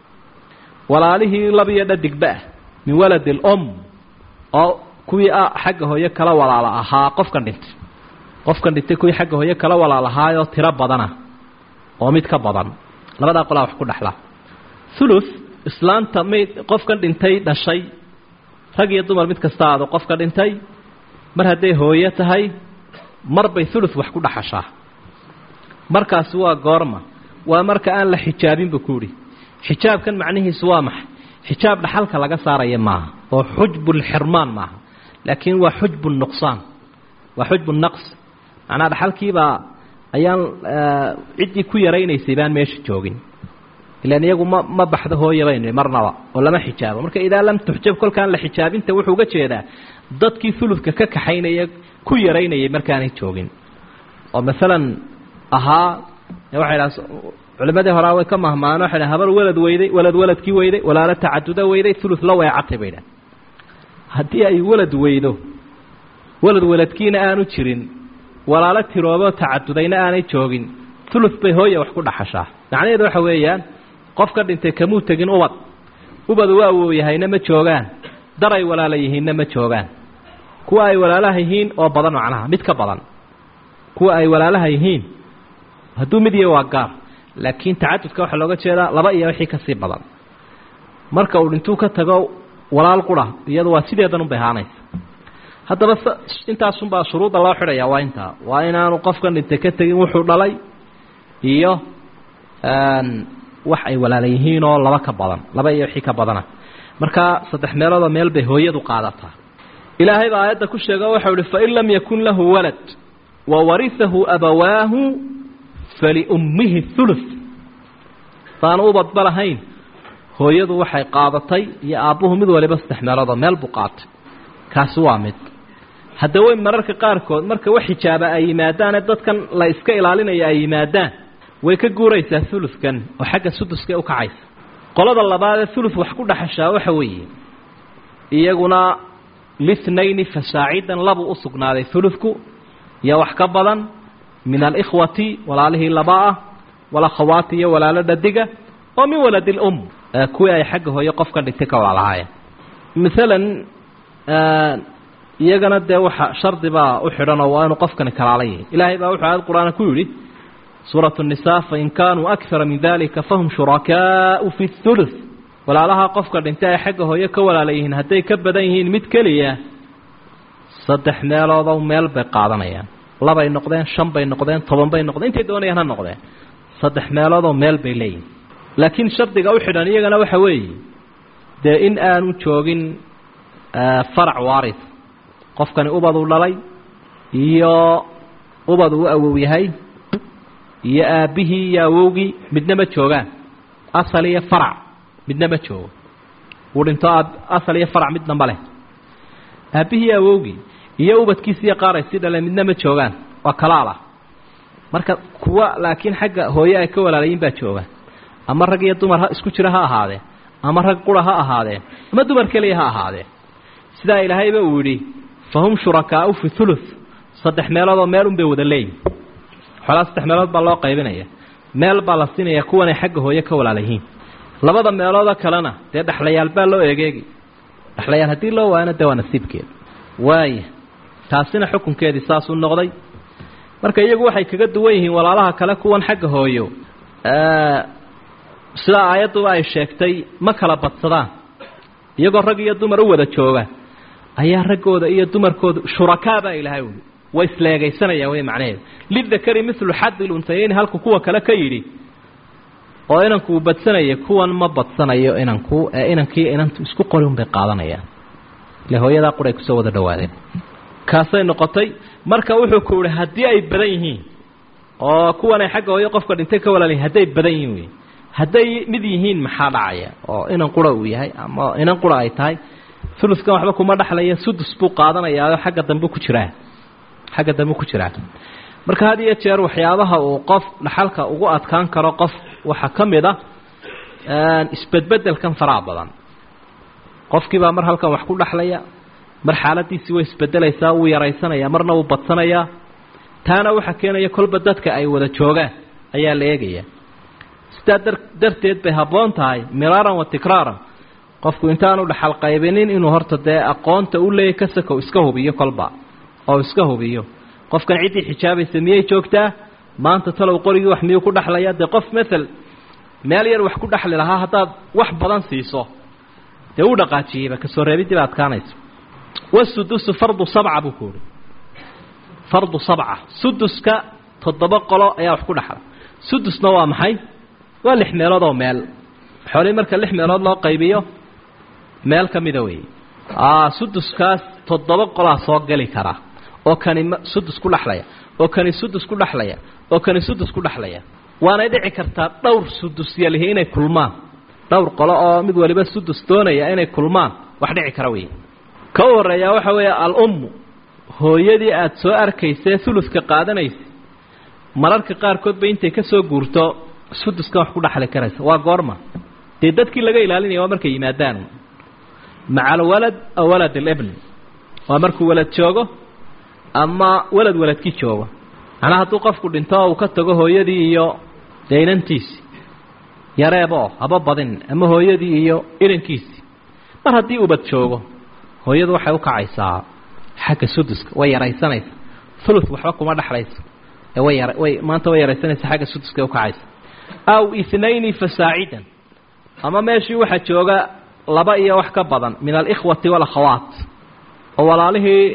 walaalihii labiyo dhadigba ah min waladi alum oo kuwii xagga hooyo kala walaala ahaa qofkan dhintay qofkan dhintay kuwii xagga hooyo kala walaal ahaayoo tiro badana oo mid ka badan labadaa qolaa wax ku dhexla thuluth islaanta mayd qofkan dhintay dhashay rag iyo dumar mid kasta aado qofka dhintay mar hadday hooyo tahay mar bay thuluth wax ku dhaxashaa markaasi waa goorma waa marka aan la xijaabin buu ku yidhi xijaabkan macnihiisu waa maxay xijaab dhaxalka laga saaraya maaha oo xujbulxirmaan maaha laakiin waa xujbu nuqsaan waa xujbu naqs macnaha dhaxalkiibaa ayaan ciddii ku yaraynaysay baan meesha joogin ilaan iyagu ma ma baxdo hooya baynu marnaba oo lama xijaabo marka idaa lam tuxjab kolkaan la xijaabinta wuxuu uga jeedaa dadkii fuludka ka kaxaynaya ku yaraynayay markaanay joogin oo maalan ahaa waxay dhaha culimadii horaa way ka mahmaano waxay dhaha habar walad weyday walad waladkii weyday walaalo tacaduda weyday ulud la weecatay bay dhaha haddii ay walad weydo walad waladkiina aanu jirin walaalo tiroobo tacadudayna aanay joogin ulud bay hooya wax ku dhaxashaa macnaheedu waxa weeyaan qofka dhintay kamuu tegin ubad ubad waa wooyahayna ma joogaan dar ay walaala yihiinna ma joogaan kuwa ay walaalaha yihiin oo badan macnaha mid ka badan kuwa ay walaalaha yihiin hadduu mid iyo waa gaar laakiin tacadudka waxaa looga jeedaa laba iyo wixii kasii badan marka uu dhintuu ka tago walaal qura iyadu waa sideedan unbay ahaanaysa haddaba intaasunbaa shuruudda loo xidhaya waa intaa waa inaanu qofkan dhintay ka tegin wuxuu dhalay iyo wax ay walaala yihiinoo laba ka badan laba iyo wixii ka badana markaa saddex meeloodoo meel bay hooyadu qaadataa ilaahay baa aayadda ku sheego waxau ihi fain lam yakun lahu walad wa warihahu abawaahu faliummihi thuluth saanu ubadba lahayn hooyadu waxay qaadatay iyo aabbuhu mid waliba saddex meeloodoo meel buu qaatay kaasi waa mid hadda way mararka qaarkood marka wax xijaaba ay yimaadaane dadkan la iska ilaalinaya ay yimaadaan way ka guuraysaa ulufkan oo xagga suduska u kacaysa qolada labaadee uluf wax ku dhaxashaa waxa weeye iyaguna lithnayni fasaacidan labuu u sugnaaday ulufku iyo wax ka badan min alikhwati walaalihii laba ah walakhawaati iyo walaalo dhadiga oo min waladi lum kuwii ay xagga hooye qofka dhintay ka walaalahaayeen maalan iyagana dee waxa shardi baa u xidhanoo waa inuu qofkani kalaala yahay ilaahay baa wuxuu aayad qur-aan ku yidhi suuraة النisaa fain kaanuu akara min dalika fahum shurakaau fi الثuluث walaalaha qofka dhintay ay xagga hooyo ka walaala yihiin hadday ka badan yihiin mid keliya saddex meeloodow meel bay qaadanayaan labay noqdeen shan bay noqdeen toban bay noqdeen intay doonayaan ha noqdeen saddex meeloodoo meel bay leeyihin laakiin shardiga u xidhan iyagana waxa weeye dee in aanu joogin farac waaris qofkani ubaduu dhalay iyo ubad uu awow yahay iyo aabbihii iyo awowgii midna ma joogaan asal iyo farac midna ma joogo uu dhinto asal iyo farac midna ma leh aabbihii iyo awowgii iyo ubadkiisi iyo qaar ay sii dhaleen midna ma joogaan waa kalaalah marka kuwa laakiin xagga hooye ay ka walaalayiin baa joogaan ama rag iyo dumar ha isku jira ha ahaadeen ama rag qura ha ahaadeen ama dumar keliya ha ahaadeen sidaa ilaahayba uu yidhi fahum shurakaau fi thuluth saddex meeloodoo meel un bay wada leeyihin xoolaa saddex meelood baa loo qaybinaya meel baa la siinaya kuwanay xagga hooye ka walaalayihiin labada meeloodoo kalena dee dhexlayaal baa loo egeegi dhexlayaal haddii loo waayana dee waa nasiibkeeda waaya taasina xukunkeedii saasuu noqday marka iyagu waxay kaga duwan yihiin walaalaha kale kuwan xagga hooyo sidaa aayadduba ay sheegtay ma kala badsadaan iyagoo rag iyo dumar u wada jooga ayaa raggooda iyo dumarkooda shurakaa baa ilaahay uli way isleegaysanayaan wey macnaheedu lidakari milu xadi luntayeyni halku kuwa kale ka yidhi oo inanku uu badsanaya kuwan ma badsanayo inanku ee inankii inantu isku qori un bay qaadanayaan ile hooyadaa quray kusoo wada dhawaadeen kaasay noqotay marka wuxuu ku yihi haddii ay badan yihiin oo kuwanay xagga hooyo qofka dhintay ka walaalyihin hadday badan yihiin wey hadday mid yihiin maxaa dhacaya oo inan qura uu yahay ama inan qura ay tahay uluskan waxba kuma dhexlaya sudus buu qaadanayaa xagga dambe ku jiraa xagga dambe ku jiraa marka had iyo jeer waxyaabaha uu qof dhaxalka ugu adkaan karo qof waxaa ka mid a isbedbedelkan faraha badan qofkiibaa mar halkan wax ku dhexlaya mar xaaladiisii way isbedelaysaa wuu yaraysanaya marna wuu badsanayaa taana waxaa keenaya kolba dadka ay wada joogaan ayaa la eegaya sidaa dar darteed bay habboon tahay miraaran wa tikraaran qofku intaanu dhaxal qaybinin inuu horta dee aqoonta u leeyay ka sakow iska hubiyo kolba oo iska hubiyo qofkan ciddii xijaabaysa miyay joogtaa maanta talow qorigii wax miyuu ku dhexlaya dee qof maal meel yar wax ku dhexli lahaa haddaad wax badan siiso dee uu dhaqaajiyeyba kasoo reebidii ba adkaanayso wasudusu fardu sabca buu ku uhi fardu sabca suduska toddoba qolo ayaa wax ku dhexla sudusna waa maxay waa lix meelood oo meel xoolihii marka lix meelood loo qaybiyo meel ka mida weeye suduskaas toddoba qolaa soo geli kara oo kani sudus ku dhexlaya oo kani sudus ku dhexlaya oo kani sudus ku dhexlaya waanay dhici kartaa dhowr sudus yalihi inay kulmaan dhowr qolo oo mid waliba sudus doonaya inay kulmaan wax dhici kara wey ka u horreeyaa waxa weeye al-ummu hooyadii aada soo arkaysee uluska qaadanaysa mararka qaarkoodba intay ka soo guurto suduskan wax ku dhexli karaysa waa goorma dee dadkii laga ilaalinaya waa markay yimaadaan maca alwalad aw walad alibn waa markuu walad joogo ama walad waladkii joogo macnaa hadduu qofku dhinto uu ka tago hooyadii iyo dee inantiisii yareeboo haba badin ama hooyadii iyo irankiisii mar haddii ubad joogo hooyadu waxay u kacaysaa xagga suduska way yaraysanaysa ulu waxba kuma dhexlayso ee way yar way maanta way yaraysanaysa xagga suduska u kacaysa aw ithnayni fasaacidan ama meeshii waxaa jooga laba iyo wax ka badan min alikhwati walakhawaat oo walaalihii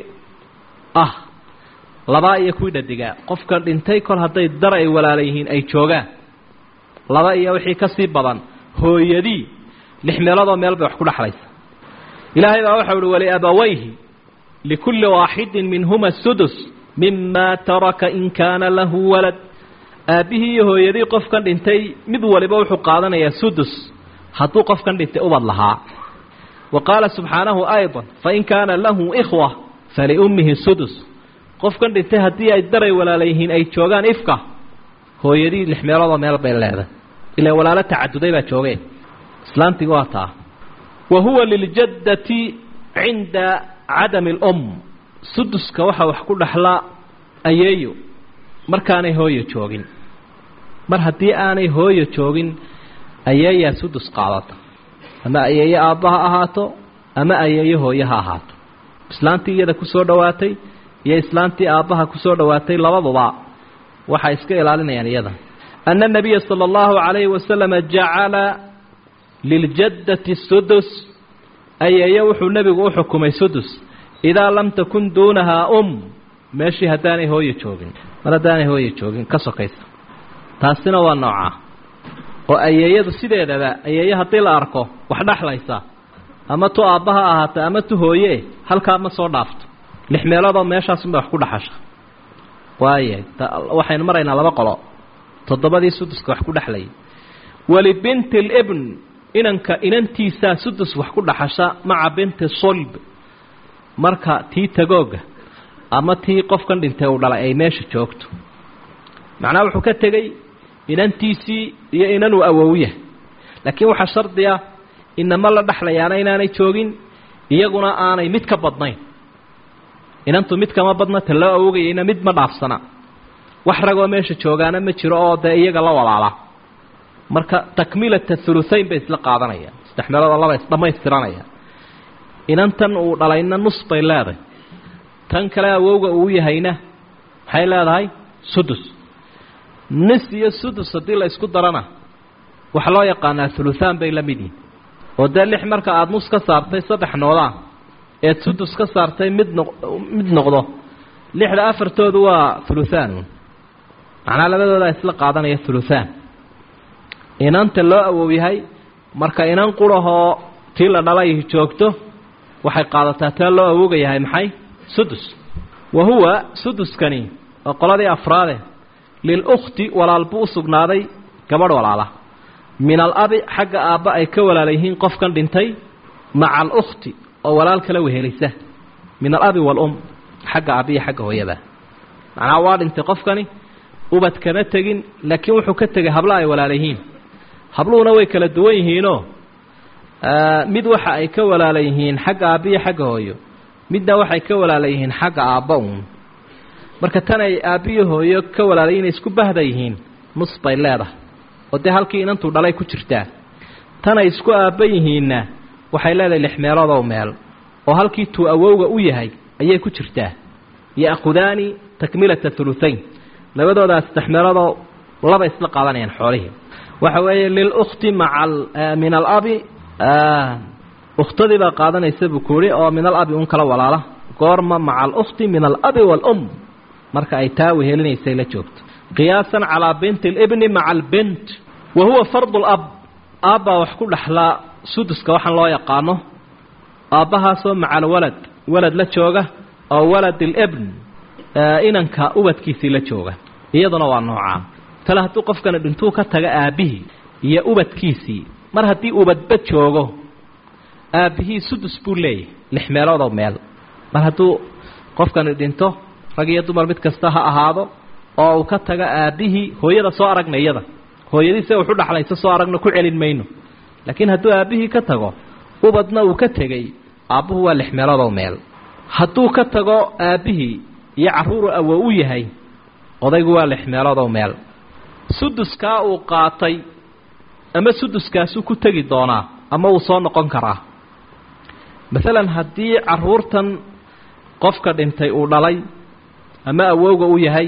ah labaa iyo kuwii dhadigaa qofka dhintay kol hadday dar ay walaala yihiin ay joogaan laba iyo wixii ka sii badan hooyadii lix meeloodoo meel bay wax ku dhexlaysa ilaahay baa waxau uhi waliabawayhi likulli waaxidin minhuma sudus mima taraka in kaana lahu walad aabbihii iyo hooyadii qofkan dhintay mid waliba wuxuu qaadanayaa sudus hadduu qofkan dhintay ubad lahaa wa qaala subxaanahu ayضa fain kaana lahu ikhwa faliummihi sudus qofkan dhintay haddii ay daray walaala yihiin ay joogaan ifka hooyadii lix meeloodoo meel bay leedahay ilaa walaalo tacaduday baa joogeen islaantiga waa taa wa huwa liljaddati cinda cadami اlum suduska waxaa wax ku dhexlaa ayeeyo markaanay hooyo joogin mar haddii aanay hooyo joogin ayeeyaa sudus qaadata ama ayeeyo aabba ha ahaato ama ayeeyo hooye ha ahaato islaantii iyada kusoo dhowaatay iyo islaantii aabbaha kusoo dhowaatay labaduba waxay iska ilaalinayaan iyada ana الnabiya salى اllahu عalayhi wasalama jacala liljaddati sudus ayeeyo wuxuu nebigu u xukumay sudus idaa lam takun duunahaa um meeshii haddaanay hooyo joogin mar haddaanay hooyo joogin ka sokaysa taasina waa noocaa oo ayeeyadu sideedaba ayeeyo haddii la arko wax dhexlaysa ama tu aabba ha ahaata ama tu hooye halkaa ma soo dhaafto lix meeloodoo meeshaasunbay wax ku dhaxasha waaya waxaynu maraynaa laba qolo toddobadii suduska wax ku dhexlayay walibinti libn inanka inantiisaa sudus wax ku dhaxasha maca binti sulb marka tii tagooga ama tii qofkan dhintay uu dhalay ay meesha joogto macnaha wuxuu ka tegey inantiisii iyo inanuu awowya laakiin waxaa shardi ah inama la dhexlayaana inaanay joogin iyaguna aanay mid ka badnayn inantu mid kama badna ta loo awogayayna mid ma dhaafsana wax ragoo meesha joogaana ma jiro oo dee iyaga la walaala marka takmilata thuluthayn bay isla qaadanayaan saddex meelood oo laba isdhammaystiranaya inantan uu dhalayna nus bay leedahay tan kale awowga uu yahayna maxay leedahay sudus nis iyo sudus haddii la isku darana waxaa loo yaqaanaa thuluthaan bay la mid yihin oo dee lix marka aada nus ka saartay saddex noodaa eed sudus ka saartay mid noq mid noqdo lixda afartoodu waa thuluthaan macnaa labadoodaa isla qaadanaya thuluthaan inanta loo awow yahay marka inan qurahoo tii la dhalay joogto waxay qaadataa taa loo awooga yahay maxay sudus wa huwa suduskani oo qoladii afraade lilukhti walaal buu u sugnaaday gabadh walaala min alabi xagga aabba ay ka walaala yihiin qofkan dhintay maca alukhti oo walaal kala wehelisa min alabi waalum xagga aabbiya xagga hooyada macnaha waa dhintay qofkani ubad kama tegin laakiin wuxuu ka tegay habla ay walaala yihiin habluhuna way kala duwan yihiinoo mid waxa ay ka walaala yihiin xagga aabbiya xagga hooyo midna waxay ka walaala yihiin xagga aabba uun marka tan ay aabbiyo hooyo ka walaala inay isku bahda yihiin nus bay leedahay oo dee halkii inantuu dhalay ku jirtaa tan ay isku aabba yihiinna waxay leedahay lix meeloodow meel oo halkii tuu awowga u yahay ayay ku jirtaa ya'khudaani takmilata thuluthayn labadoodaas saddex meeloodoo laba isla qaadanayaan xoolihii waxa weeye lilukhti maca min alabi ukhtadii baa qaadanaysa buu ku yihi oo min alabi un kala walaala goorma maca alukhti min alabi waalum marka ay taa wehelinaysay la joogto qiyaasan calaa binti alibni maca albint wa huwa fardu lab aabbaa wax ku dhexlaa suduska waxaan loo yaqaano aabbahaasoo maca alwalad walad la jooga oo walad alibn inanka ubadkiisii la jooga iyaduna waa noocaa tale hadduu qofkani dhintuu ka taga aabbihii iyo ubadkiisii mar haddii ubadba joogo aabbihii sudus buu leeyahay lix meeloodoo meel mar hadduu qofkani dhinto rag iyo dumar mid kasta ha ahaado oo uu ka taga aabbihii hooyada soo aragna iyada hooyadiise wuxu dhaxlaysa soo aragna ku celin mayno laakiin hadduu aabbihii ka tago ubadna uu ka tegey aabbuhu waa lix meeloodoo meel hadduu ka tago aabbihii iyo carruuru awo u yahay odaygu waa lix meeloodoo meel suduskaa uu qaatay ama suduskaasuu ku tegi doonaa ama uu soo noqon karaa masalan haddii carruurtan qofka dhintay uu dhalay ama awowga u yahay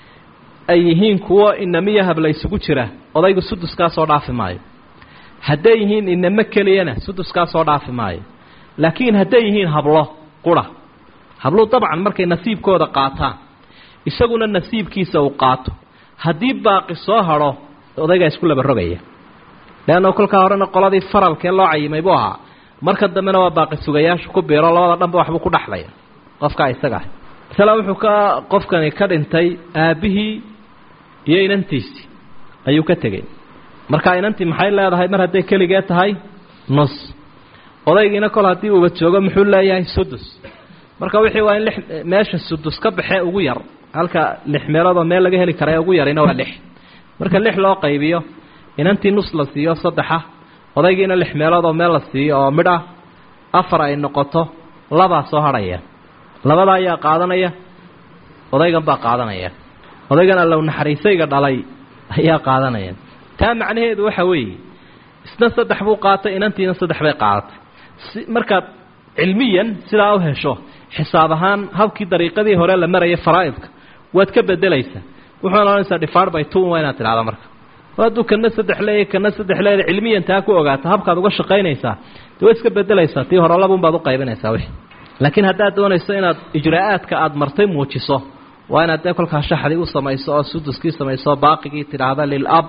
ay yihiin kuwo inamiyo habla isugu jira odaygu suduskaa soo dhaafi maayo hadday yihiin inamo keliyana suduskaa soo dhaafi maayo laakiin hadday yihiin hablo qura habluhu dabcan markay nasiibkooda qaataan isaguna nasiibkiisa uu qaato haddii baaqi soo hadho odaygaa isku laba rogaya leanna kolkaa horena qoladii faralkee loo cayimay buu ahaa marka dambena waa baaqi sugayaashu ku biiro labada dhanba waxbuu ku dhexlaya qofkaa isaga ah masala wuxuu ka qofkani ka dhintay aabbihii iyo inantiisii ayuu ka tegey markaa inantii maxay leedahay mar hadday keligee tahay nus odaygiina kol haddii uuba joogo muxuu leeyahay sudus marka wixii waa in lix meesha sudus ka baxee ugu yar halka lix meeloodoo meel laga heli kara ee ugu yarina waa lix marka lix loo qaybiyo inantii nus la siiyo saddexa odaygiina lix meeloodoo meel la siiyo oo midh ah afar ay noqoto labaa soo hadhaya labada ayaa qaadanaya odaygan baa qaadanaya odaygan allow naxariisayga dhalay ayaa qaadanaya taa macnaheedu waxa weeye isna saddex buu qaatay inantiina saddex bay qaadatay si markaad cilmiyan sidaa u hesho xisaab ahaan habkii dariiqadii hore la marayay faraa'idka waad ka bedelaysaa wuxuuna ohanaysaa dhifaar by two waa inaad tidhahda marka hadduu kana saddex leeya kana saddex leeda cilmiyan taa ku ogaata habkaad uga shaqaynaysaa dee waad iska bedelaysaa tii hore labun baad u qaybinaysaa wixii laakiin haddaad doonayso inaad ijraa'aadka aada martay muujiso waa inaad dee kolkaa shaxdii u samayso oo suduskii samayso baaqigii tidhaahda lilab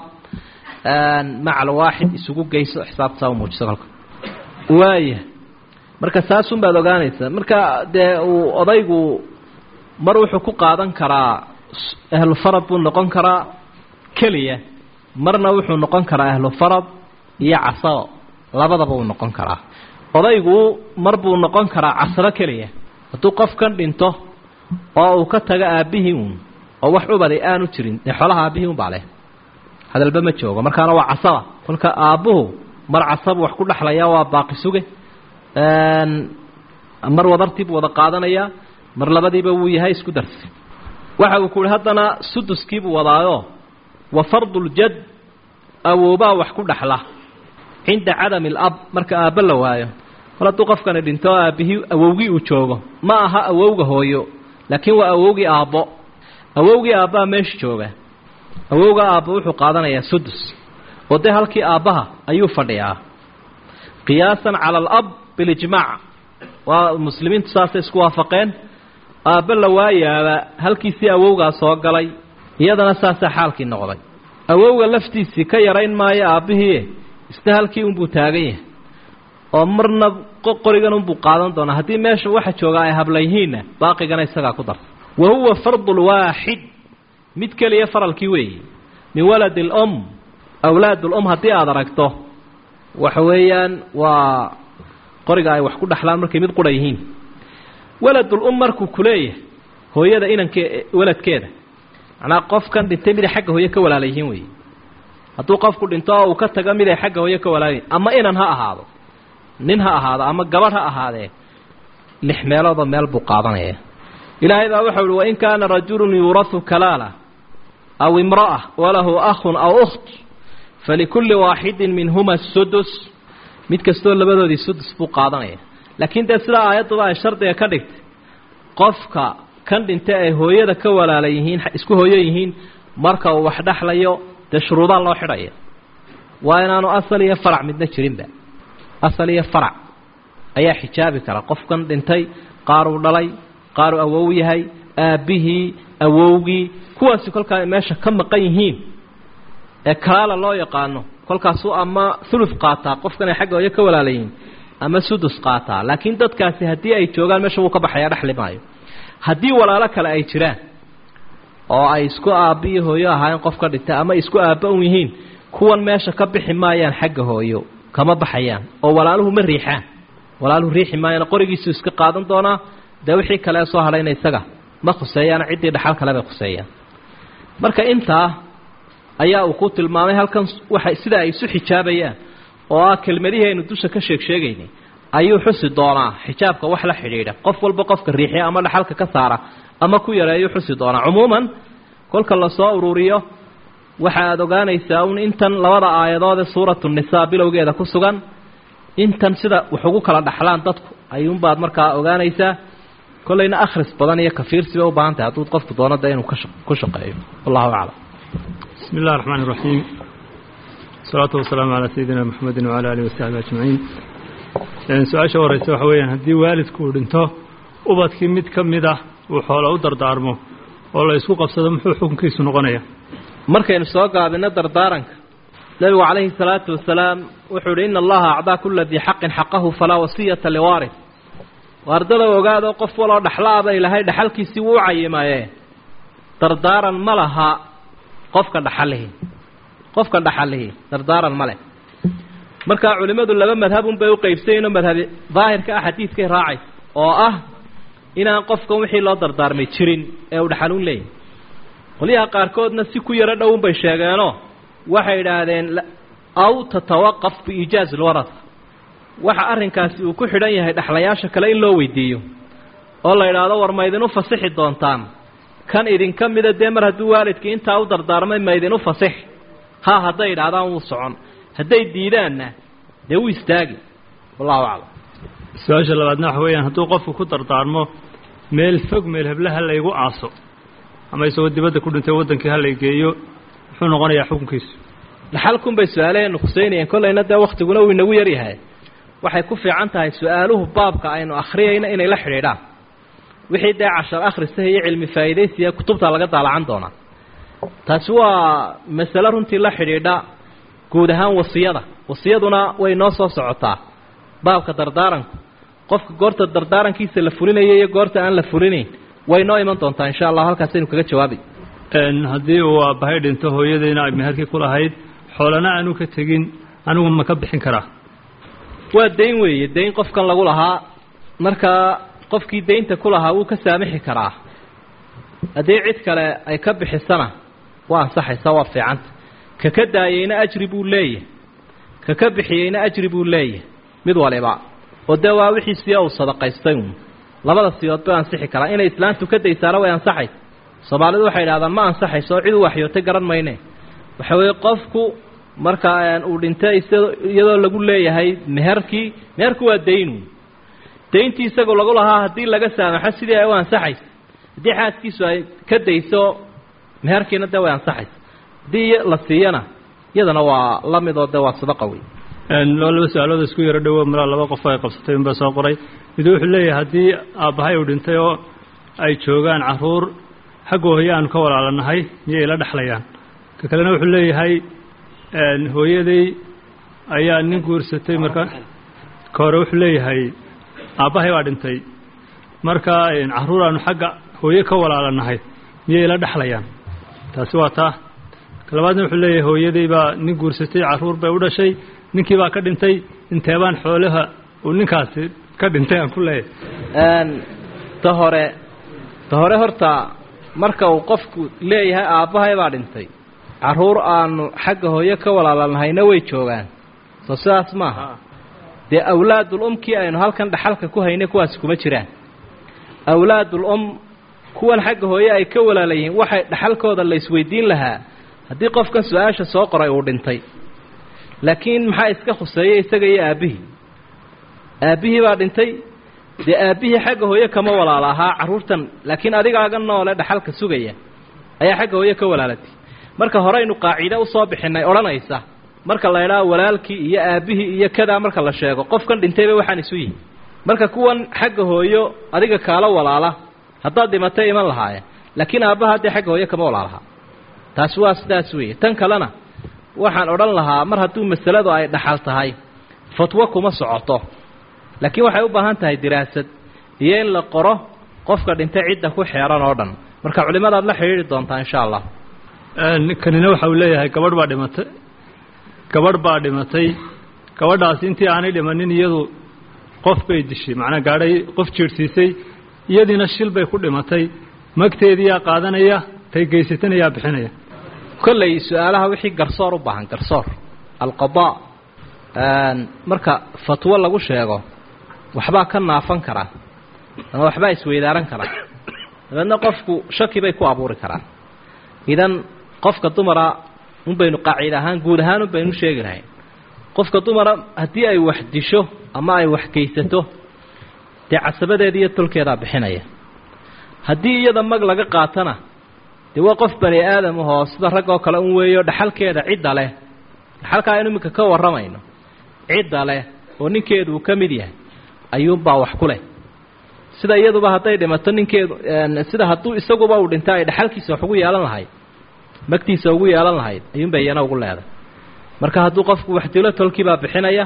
maca alwaaxid isugu geyso xisaabtasaa u muujiso kolka waaya marka saasun baad ogaanaysaa marka dee uu odaygu mar wuxuu ku qaadan karaa ahlufarad buu noqon karaa keliya marna wuxuu noqon karaa ahlu farad iyo casabo labadaba uu noqon karaa odaygu mar buu noqon karaa casabo keliya hadduu qofkan dhinto oo uu ka tago aabbihii uun oo wax ubaday aanu jirin dee xoolaha aabbihii unbaa leh hadalba ma joogo markaana waa casaba kolka aabbuhu mar casabu wax ku dhexlaya waa baaqi suge mar wadartiibuu wada qaadanayaa mar labadiiba wuu yahay isku darsi waxa uu ku uhi haddana suduskiibuu wadaayo wa farduljad awoobaa wax ku dhexla cinda cadami alab marka aabbo la waayo mar hadduu qofkani dhinto oo aabbihii awowgii uu joogo ma aha awowga hooyo laakiin waa awowgii aabbo awowgii aabbaa meesha jooga awowga aabbo wuxuu qaadanayaa sudus oo dee halkii aabbaha ayuu fadhiyaa qiyaasan cala alab bilijmaac waa muslimiintu saasay isku waafaqeen aabbe la waayaaba halkiisii awowgaa soo galay iyadana saasaa xaalkii noqday awowga laftiisii ka yarayn maayo aabbihii isna halkii unbuu taagan yahay oo marna qorigan unbuu qaadan doonaa haddii meesha waxa jooga ay habla yihiinna baaqigana isagaa ku darta wa huwa fardulwaaxid mid keliya faralkii weeye min waladi alum awlaad ulum haddii aada aragto waxa weeyaan waa qoriga ay wax ku dhexlaan markay mid qura yihiin waladul um markuu kuleeyahay hooyada inankee waladkeeda macnaa qofkan dhintay miday xagga hooye ka walaala yihiin weeye hadduu qofku dhinto oo uu ka tago miday xagga hooye ka walaalayihin ama inan ha ahaado nin ha ahaado ama gabadh ha ahaadee lix meeloodoo meel buu qaadanaya ilaahay baa waxau uhi wain kaana rajulun yuurahu kalaala aw imra'a walahu akhun aw ukht falikulli waaxidin minhuma sudus mid kastoo labadoodii sudus buu qaadanaya laakiin dee sidaa aayadduba ay shardiga ka dhigtay qofka kan dhintay ay hooyada ka walaala yihiin isku hooyo yihiin marka uu wax dhexlayo dee shuruudaa loo xidhaya waa inaanu asal iyo farac midna jirinba asal iyo farac ayaa xijaabi kara qofkan dhintay qaaruu dhalay qaaruu awow yahay aabbihii awowgii kuwaasi kolkaa meesha ka maqan yihiin ee kalaala loo yaqaano kolkaasuu ama thuluth qaataa qofkan ay xagga hooyo ka walaalayihiin ama sudus qaataa laakiin dadkaasi haddii ay joogaan meesha wuu ka baxayaa dhexli maayo haddii walaalo kale ay jiraan oo ay isku aabba iyo hooyo ahaayeen qof ka dhintay ama isku aabba un yihiin kuwan meesha ka bixi maayaan xagga hooyo kama baxayaan oo walaaluhu ma riixaan walaaluhu riixi maayaan qorigiisuu iska qaadan doonaa dee wixii kale soo hadhayna isaga ma khuseeyaan ciddii dhaxal kale bay khuseeyaan marka intaa ayaa uu ku tilmaamay halkan waxa sida ay isu xijaabayaan oo ah kelmadihii aynu dusha ka sheeg sheegaynay ayuu xusi doonaa xijaabka wax la xidhiidha qof walba qofka riixiya ama dhaxalka ka saara ama ku yareeyuu xusi doonaa cumuuman kolka lasoo ururiyo waxa aada ogaanaysaa un intan labada aayadood ee suuratu nisaa bilowgeeda ku sugan intan sida wax ugu kala dhaxlaan dadku ayuunbaad markaa ogaanaysaa kollayna akhris badan iyo kafiirsi bay u baahan tahay hadduu qofku doono de inuu ku shaqeeyo wallahu aclam بسم الله الرحمن الرحيم الصلاة والسلام على سيدنا محمد وعلى آله وصحبه أجمعين su-aasha horeysa waxa weeyaan haddii waalidku uu dhinto ubadkii mid ka mid ah uu xoola u dardaarmo oo la isku qabsado muxuu xukunkiisu noqonaya markaynu soo gaabino dardaaranka nebigu calayhi salaatu wasalaam wuxuu ihi ina allaha acdaa kula dii xaqin xaqahu falaa wasiyata liwaaris waardada ogaado qof waloo dhexlaaba ilaahay dhexalkiisii wuu u cayimaye dardaaran ma laha qofka dhaxalihi qofka dhaxalihi dardaaran ma leh markaa culimmadu laba madhabun bay u qaybsayeenoo madhabi daahirka ah xadiidkay raacaysa oo ah inaan qofkan wixii loo dardaarmay jirin ee uu dhaxaluun leeyahy qolyaha qaarkoodna si ku yaro dhowun bay sheegeenoo waxay idhaahdeen aw tatawaqaf biiijaazi lwarasa waxa arrinkaasi uu ku xidhan yahay dhexlayaasha kale in loo weydiiyo oo la idhaahdo war ma idinu fasixi doontaan kan idinka mida dee mar hadduu waalidkii intaa u dardaarmay ma idinu fasixi ha hadday idhaahdaan wuu socon hadday diidaanna dee wuu istaagi wallahu aclam su-aasha labaadna waxa weeyaan hadduu qofku ku dardaarmo meel fog meel hebla ha laygu aaso ama isagoo dibadda ku dhintay waddankii ha lay geeyo muxuu noqonayaa xukunkiisu dhaxalkun bay su-aalaheenu khuseynayeen kollayna dee wakhtiguna uu inagu yaryahay waxay ku fiican tahay su-aaluhu baabka aynu akhriyayna inay la xidhiidhaan wixii dee cashar akhrisaha iyo cilmi faa'iidaysiya kutubta laga daalacan doonaa taasi waa masale runtii la xidhiidha guud ahaan wasiyada wasiyaduna way noo soo socotaa baabka dardaaranku qofka goorta dardaarankiisa la fulinayo iyo goorta aan la fulinayn way noo iman doontaa insha allah halkaasaynu kaga jawaabi haddii uu aabbahay dhinto hooyadayna ay meherkii ku lahayd xoolana aanu ka tegin anigu ma ka bixin karaa waa dayn weeye dayn qofkan lagu lahaa markaa qofkii daynta ku lahaa wuu ka saamixi karaa haddii cid kale ay ka bixisana waa ansaxaysa waa fiicanta ka ka daayeyna ajri buu leeyahay ka ka bixiyeyna ajri buu leeyahay mid waliba oo dee waa wixiisiya uu sadaqaystay uun labada siyood bay ansixi karaa inay islaantu ka daysaana way ansaxaysa soomaalidu waxay idhahdaan ma ansaxayso oo cid u waxyootay garan mayne waxa weeye qofku marka uu dhintay iyadoo lagu leeyahay meherkii meherku waa daynu dayntii isagoo lagu lahaa haddii laga saamaxo sidii ay u ansaxaysa haddii xaaskiisu ay ka dayso meherkiina dee way ansaxaysa haddii la siiyana iyadana waa la mid oo dee waa sadaqa wey loo laba su-aalooda isku yaro dhowo malaa laba qof ay qabsatay unbaa soo qoray midu wuxuu leeyahay haddii aabbahay uu dhintay oo ay joogaan caruur xagga hooye aanu ka walaalanahay miyay la dhexlayaan ka kalena wuxuu leeyahay hooyaday ayaa nin guursatay marka ka hore wuxuu leeyahay aabbahay baa dhintay marka caruur aanu xagga hooye ka walaalanahay miyay la dhexlayaan taasi waa taa ka labaadna wuxuu leeyahay hooyaday baa nin guursatay caruur bay u dhashay ninkii baa ka dhintay inteebaan xoolaha uu ninkaasi ka dhintay aan ku leeyahay ta hore ta hore horta marka uu qofku leeyahay aabbahay baa dhintay caruur aanu xagga hooyo ka walaalanahayna way joogaan soo sidaas maaha dee awlaadul umkii aynu halkan dhaxalka ku haynay kuwaasi kuma jiraan awlaadul um kuwan xagga hooye ay ka walaala yihiin waxay dhaxalkooda la isweydiin lahaa haddii qofkan su-aasha soo qoray uu dhintay laakiin maxaa iska khuseeyey isaga iyo aabbihii aabbihii baa dhintay dee aabbihii xagga hooye kama walaala ahaa carruurtan laakiin adigaaga noole dhaxalka sugaya ayaa xagga hooye ka walaalatay marka horeynu qaaciide usoo bixinay odhanaysa marka la idhaha walaalkii iyo aabbihii iyo kadaa marka la sheego qofkan dhintayba waxaan isu yihi marka kuwan xagga hooyo adiga kaala walaala haddaad dhimatay iman lahaayeen laakiin aabbaha dee xagga hooye kama walaalahaa taasi waa sidaas weeye tan kalena waxaan odhan lahaa mar hadduu masaladu ay dhaxal tahay fatwo kuma socoto laakiin waxay u baahan tahay diraasad iyo in la qoro qofka dhintay cidda ku xeeran oo dhan marka culimadaad la xidhiidhi doontaa insha allah kanina waxa uu leeyahay gabadh baa dhimatay gabadh baa dhimatay gabadhaasi intii aanay dhimanin iyadu qof bay dishay macnaa gaadhay qof jiirhsiisay iyadiina shil bay ku dhimatay magteediyaa qaadanaya tay geysatanayaa bixinaya kolley su-aalaha wixii garsoor u baahan garsoor alqadaa marka fatwo lagu sheego waxbaa ka naafan karaa ama waxbaa isweydaaran karaa dabeedna qofku shaki bay ku abuuri karaan idan qofka dumara un baynu qaacid ahaan guud ahaan un baynu sheegi lahayn qofka dumara haddii ay wax disho ama ay wax geysato dee casabadeeda iyo tolkeedaa bixinaya haddii iyada mag laga qaatana dee waa qof bani aadam ahoo sida rag oo kale un weeyo dhaxalkeeda cidda leh dhaxalkaa aynu iminka ka warramayno cidda leh oo ninkeedu uu ka mid yahay ayuunbaa wax ku leh sida iyaduba hadday dhimato ninkeedu sida hadduu isaguba uu dhinta ay dhaxalkiisa wax ugu yeelan lahayd magtiisa ugu yeelan lahayd ayuunbay iyana ugu leedahay marka hadduu qofku wax dilo tolkiibaa bixinaya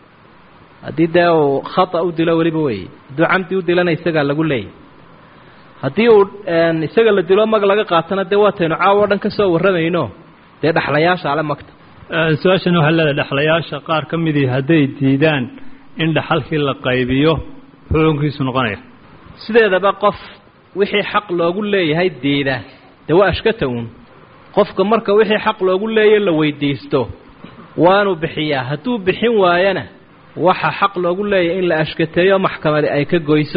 haddii dee uu khata u dilo weliba weeye hadduu camdi u dilana isagaa lagu leeyahy haddii uu isaga la dilo mag laga qaatana dee waataynu caawo o dhan ka soo warramayno dee dhaxlayaasha ale magta su-aashan waxaa leedahay dhexlayaasha qaar ka midii hadday diidaan in dhaxalkii la qaybiyo xukunkiisu noqonaya sideedaba qof wixii xaq loogu leeyahay diida dee waa ashkata uun qofka marka wixii xaq loogu leeyahy la weydiisto waanu bixiyaa hadduu bixin waayana waxa xaq loogu leeyahay in la ashkateeyo maxkamadi ay ka goyso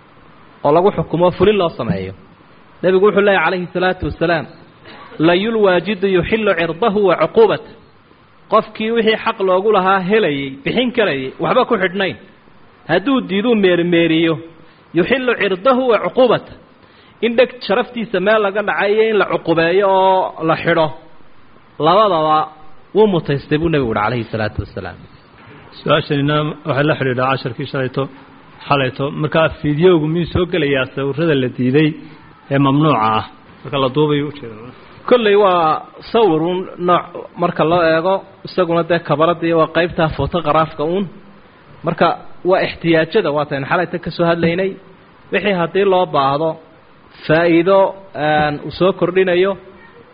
oo lagu xukumo fulin loo sameeyo nebigu wuxuu leeyahy calayhi salaatu wasalaam layulwaajidu yuxillu cirdahu wa cuquubata qofkii wixii xaq loogu lahaa helayey bixin karayay waxba ku xidhnayn hadduu diiduu meermeeriyo yuxillu cirdahu wa cuquubata in dheg sharaftiisa meel laga dhacayo in la cuqubeeyo oo la xidho labadaba wuu mutaystay buu nebigu uhi calayhi salaatu wasalaam su-aashanina waxay la xidhiidhaa casharkii shalayto xalayto markaa fideogu miyuu soo gelayaa sawirada la diiday ee mamnuuca ah marka la duubayo ujeeda kolley waa sawirun nooc marka loo eego isaguna dee kabaradii waa qaybtaa photogaraafka uun marka waa ixtiyaajada waataynu xalayta ka soo hadlaynay wixii haddii loo baahdo faa'iido uu soo kordhinayo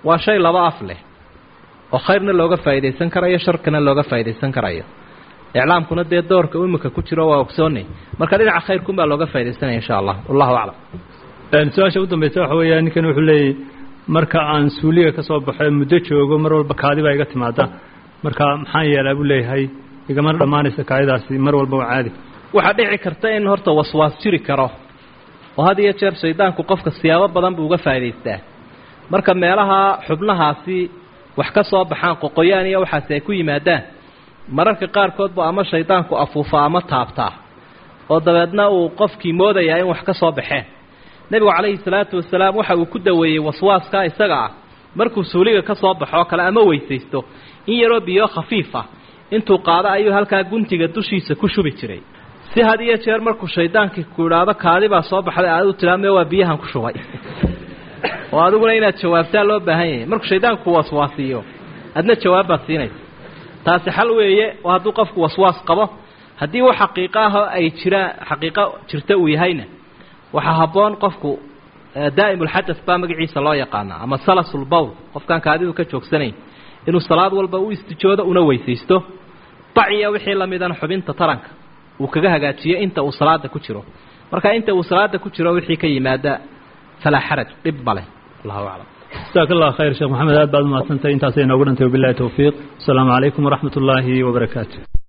waa shay laba af leh oo khayrna looga faa'iidaysan karayo sharkana looga faa'iidaysan karayo iclaamkuna dee doorka imika ku jiro waa ogsoonay marka dhinaca khayrkunbaa looga faaidaysanaya insha allah wallahu aclam su-aasha u dambaysa waxa weeya ninkan wuxuu leeyay marka aan suuliga ka soo baxo muddo joogo mar walba kaadi baa iga timaada marka maxaan yeelaa buu leeyahay igama dhammaanaysa kaadidaasi mar walba waa caadi waxaa dhici karta in horta waswaas jiri karo oo had iyo jeer shaydaanku qofka siyaabo badan buu uga faa'idaystaa marka meelaha xubnahaasi wax ka soo baxaan qoqoyaan iyo waxaasi ay ku yimaadaan mararka qaarkood bu ama shaydaanku afuufa ama taabtaa oo dabeedna uu qofkii moodayaa in wax ka soo baxeen nebigu calayhi salaatu wasalaam waxa uu ku daweeyey waswaaskaa isaga ah markuu suuliga ka soo baxo oo kale ama weysaysto in yaroo biyo khafiif ah intuu qaado ayuu halkaa guntiga dushiisa ku shubi jiray si had iyo jeer markuu shaydaankii ku idhaahdo kaadi baa soo baxday aad u tilaame waa biyahan ku shubay oo adiguna inaad jawaabtaa loo baahan yahay markuu shaydaanku waswaasiiyo adna jawaab baad siinaysa taasi xal weeye oo hadduu qofku waswaas qabo haddii wax xaqiiqo ah oo ay jiraan xaqiiqo jirta uu yahayna waxaa habboon qofku daa'imulxadas baa magaciisa loo yaqaanaa ama salasulbowl qofkaan kaadidu ka joogsanayn inuu salaad walba u istijoodo una weysaysto baciya wixii lamidana xubinta taranka uu kaga hagaajiyo inta uu salaada ku jiro marka inta uu salaada ku jiro wixii ka yimaada falaa xaraj dhib ma leh allahu aclam jasaak allah khayr sheekh maxamed aad baad umahadsantahay intaasay inoogu dhantay wabilahi towfiiq asalaamu calaykum waraxmat ullaahi wabarakaatu